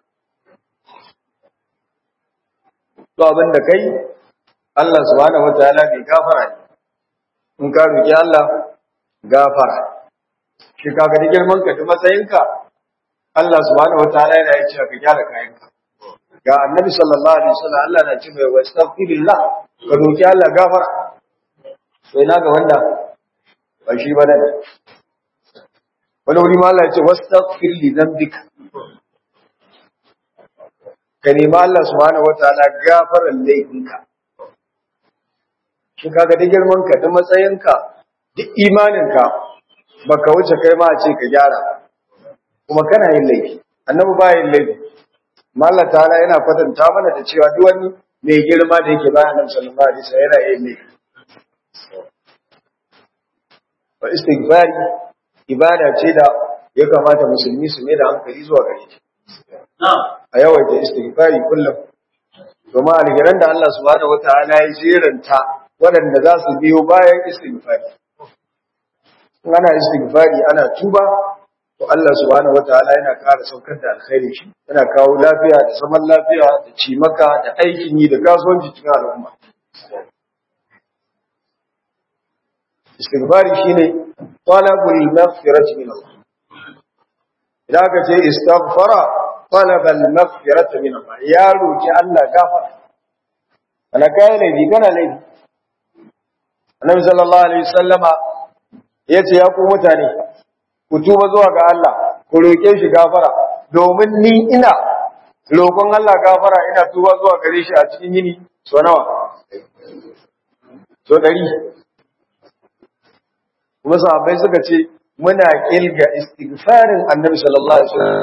to abin da kai Allah subhanahu wataala bai gafara ne in ka roki Allah gafara shi kaga da girman ka da matsayinka Allah subhanahu wataala yana yace ka gyara kayanka ga annabi sallallahu alaihi wasallam Allah na ce mai wastaghfirillah ka roki Allah gafara to ina ga wanda ba shi ba ne wani wuri ma Allah ya ce wastaghfir li dhanbika ka nemi Allah subhanahu wataala gafaran laifinka shi kaga da girman ka da matsayinka duk imaninka baka wuce kai ma a ce ka gyara kuma kana yin laifi annabi ba yin laifi amma Allah ta'ala yana kwatanta mana da cewa duk wani mai girma da yake bayan Annabi sallallahu alaihi wasallam yana yin laifi wa istighfari ibada ce da ya kamata musulmi su mai da hankali zuwa gare ta a yawaita istighfari kullum domin alheran da Allah subhanahu wataala ya jeranta waɗanda za su biyo bayan istighfari ana istighfari ana tuba to Allah subhanahu wataala yana ƙara saukar da alkhairi shi yana kawo lafiya da zaman lafiya da cimaka da aikin yi da kasuwanci cikin al'umma istighfari shine talabul maghfirati min Allah idan aka ce istaghfara talabal maghfirati min Allah ya roki Allah gafara ana kai laifi kana laifi annabi sallallahu alaihi wasallama yace ya ku mutane ku tuba zuwa ga Allah ku roke shi gafara domin ni ina roƙon Allah gafara ina tuba zuwa gare shi a cikin yini so nawa so dari kuma sahabbai suka ce muna kilga istighfarin annabi sallallahu alaihi wasallam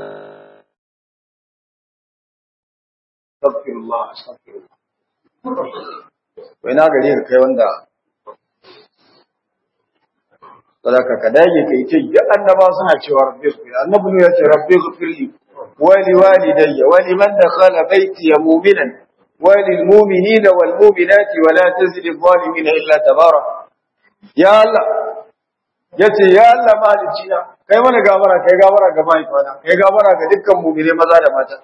astaghfirullah astaghfirullah wai na gare ka kai wanda sadaka ka dage kai ce duk annaba suna cewa rabbi ghfir annabi ne ya ce rabbi ghfirli wa li walidayya wa liman dakhala baiti mu'minan wa lil mu'minina wal mu'minati wa la tazid adh-dhalimina illa tabara ya Allah yace ya Allah malicina kai mana gafara kai gafara ga mahaifana kai gafara ga dukkan mu'mine maza da mata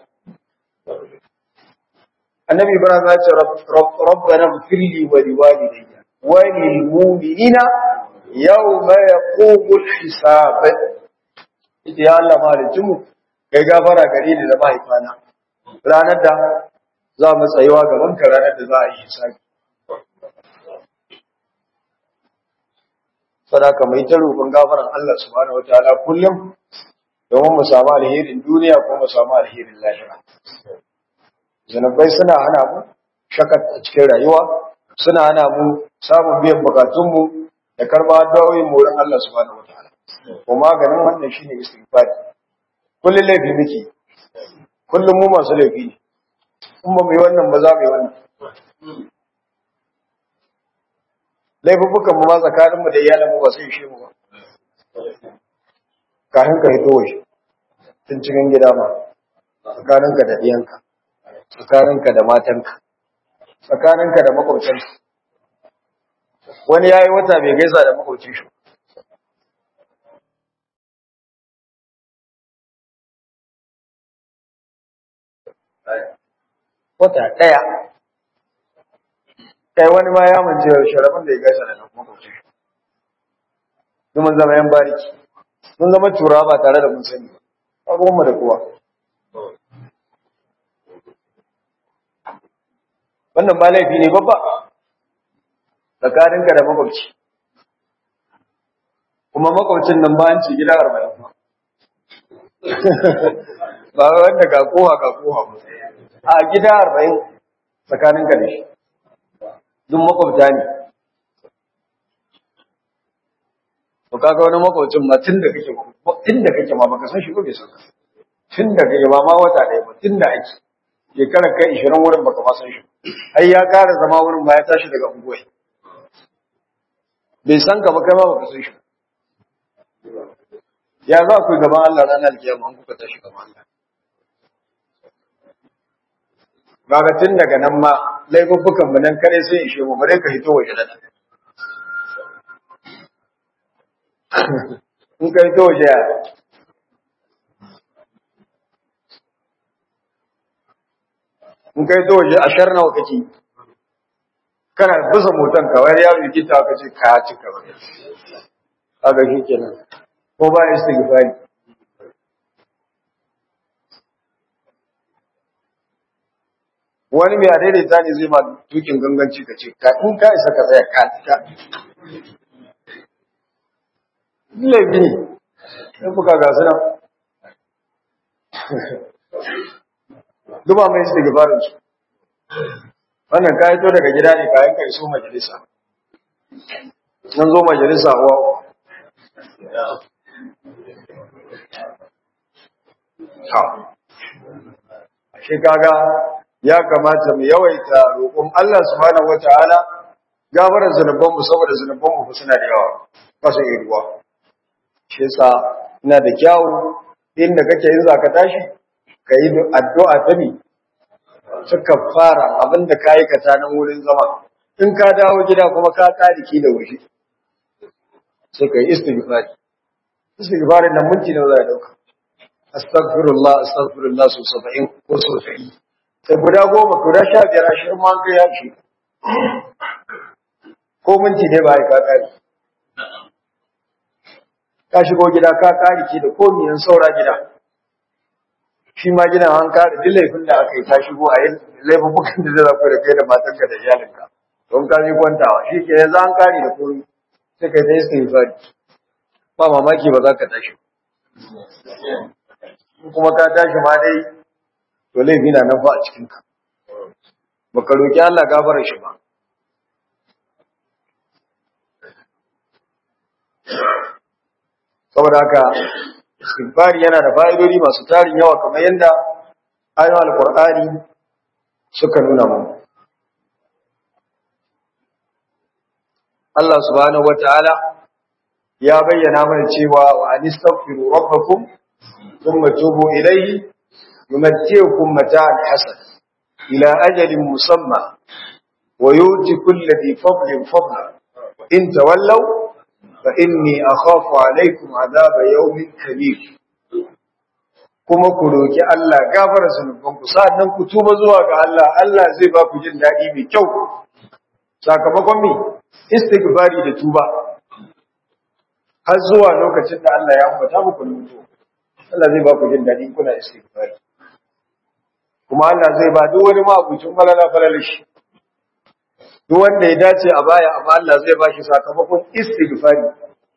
annabi ibrahim ya ce rabbana ghfirli wa li walidayya wa lil mu'minina yawma yaqumul hisab ita ya Allah malicin mu kai gafara gare ni da mahaifana ranar da za mu tsayuwa gaban ka ranar da za a yi hisabi sadaka mai ta roƙon gafaran Allah subhanahu wataala kullum domin mu samu alherin duniya ko mu samu alherin lahira zanabai suna hana mu shakat a cikin rayuwa suna hana mu samun biyan bukatunmu da karba addu'o'in mu wurin Allah subhanahu wataala ko maganin wannan shine istighfar kullum laifi muke kullum mu masu laifi ne in ba mu yi wannan ba za mu yi wannan laifukan mu ma tsakanin mu da iyalin mu ba sai shi mu ba kafin ka hito waje tun cikin gida ma tsakaninka da ɗiyanka tsakaninka da matanka tsakaninka da makwabcinka wani ya yi wata bai gaisa da makwabcin shi wata ɗaya kai wani ma ya mance sharafin da ya gaisa da makwabcin shi mun zama yan bariki mun zama tura ba tare da mun sani ba mu da kowa wannan ba laifi ne babba tsakaninka da makwabci kuma makwabcin nan ba an ci gida arba'in ba wanda ga kowa ga kowa ba a gida arba'in tsakaninka da shi duk makwabta ne to kaga wani makwabcin ma tun da kake tun da kake ma baka san shi ko bai san ka tun da kake ba ma wata ɗaya ba tun da ake shekarar kai ishirin wurin baka ma san shi ai ya ƙara zama wurin ba ya tashi daga unguwai bai san ka ba kai ma baka san shi ya za ku gaban Allah ranar alkiyama an kuka tashi gaban Allah kaga tun daga nan ma laifuffukan mu nan kare sai ishe mu bare ka hito waje da in ka hito waje ya in kai to waje ashar nawa kake kana bisa motan ka wai yaro yake ta kace ka ci ka kaga shi kenan ko ba istighfari wani mai adaidaita ne zai ma tukin ganganci ka ce ka in ka isa ka tsaya ka ka laifi ne in buka ga su nan duba mai su daga barin su wannan ka to daga gida ne kayan ka iso majalisa nan zo majalisa wa shi kaga ya kamata mu yawaita roƙon Allah subhanahu wataala gafarar zunubanmu saboda zunubanmu suna da yawa ba su iya ruwa shi yasa ina da kyawu inda kake yin zaka tashi ka yi addu'a ta mi suka fara abinda ka yi kata nan wurin zama in ka dawo gida kuma ka ki da wuce sai ka yi istighfari istighfari nan minti nawa za a dauka astaghfirullah astaghfirullah su saba'in ko so ɗari sai guda goma guda sha biyar ashirin ma kai ya ce ko minti ne ba ka kare ka shigo gida ka kare ki da komiyan saura gida shi ma gidan an kare duk laifin da aka yi ta shigo a yin laifukan da zai zafi da kai da matanka da iyalinka don ka yi kwantawa shi ke yanzu an kare da komi sai kai ta yi istighfari ba mamaki ba za ka tashi kuma ka tashi ma dai to laifi na nan fa a cikinka baka roki Allah gafarar shi ba saboda haka istighfari yana da fa'idodi masu tarin yawa kamar yadda ayoyin alqur'ani suka nuna mu Allah subhanahu wataala ya bayyana mana cewa wa anistaghfiru rabbakum thumma tubu ilayhi yumatti'ukum mata'an hasan ila ajalin musamma wa yuti kulli dhi fadlin fadla in tawallaw فإني أخاف عليكم عذاب يوم كبير kuma ku roki Allah gafara zunubanku sa'annan ku tuba zuwa ga Allah Allah zai ba ku jin daɗi mai kyau sakamakon me istighfari da tuba har zuwa lokacin da Allah ya ambata muku mutu Allah zai ba ku jin daɗi kuna istighfari kuma Allah zai ba duk wani mabucin falala falalishi duk wanda ya dace a baya amma Allah zai ba shi sakamakon istighfari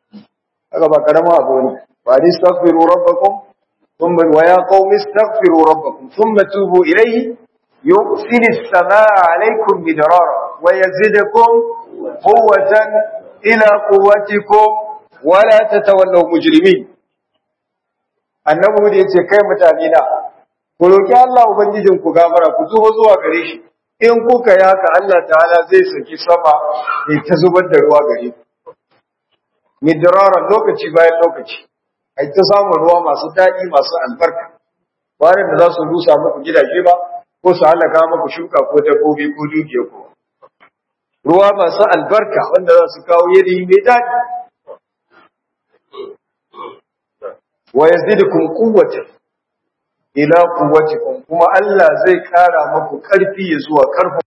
haka ba karama abu ne wa astaghfiru rabbakum thumma wa ya qaumi astaghfiru rabbakum thumma tubu ilayhi yusil as-samaa 'alaykum bidarara wa yazidukum quwwatan ila quwwatikum wa la tatawallaw mujrimin annabi da yace kai mutane na ku roki Allah ubangijin ku gafara ku tuba zuwa gare shi in kuka yi haka Allah ta'ala zai saki sama ya ta zubar da ruwa gare ku midrara lokaci bayan lokaci ai ta samun ruwa masu daɗi masu albarka bayan da za su rusa muku gidaje ba ko su halaka muku shuka ko dabbobi ko dukiya ko ruwa masu albarka wanda za su kawo yadi mai daɗi wa yazidukum quwwatan ila quwwatikum kuma Allah zai kara muku karfi zuwa karfin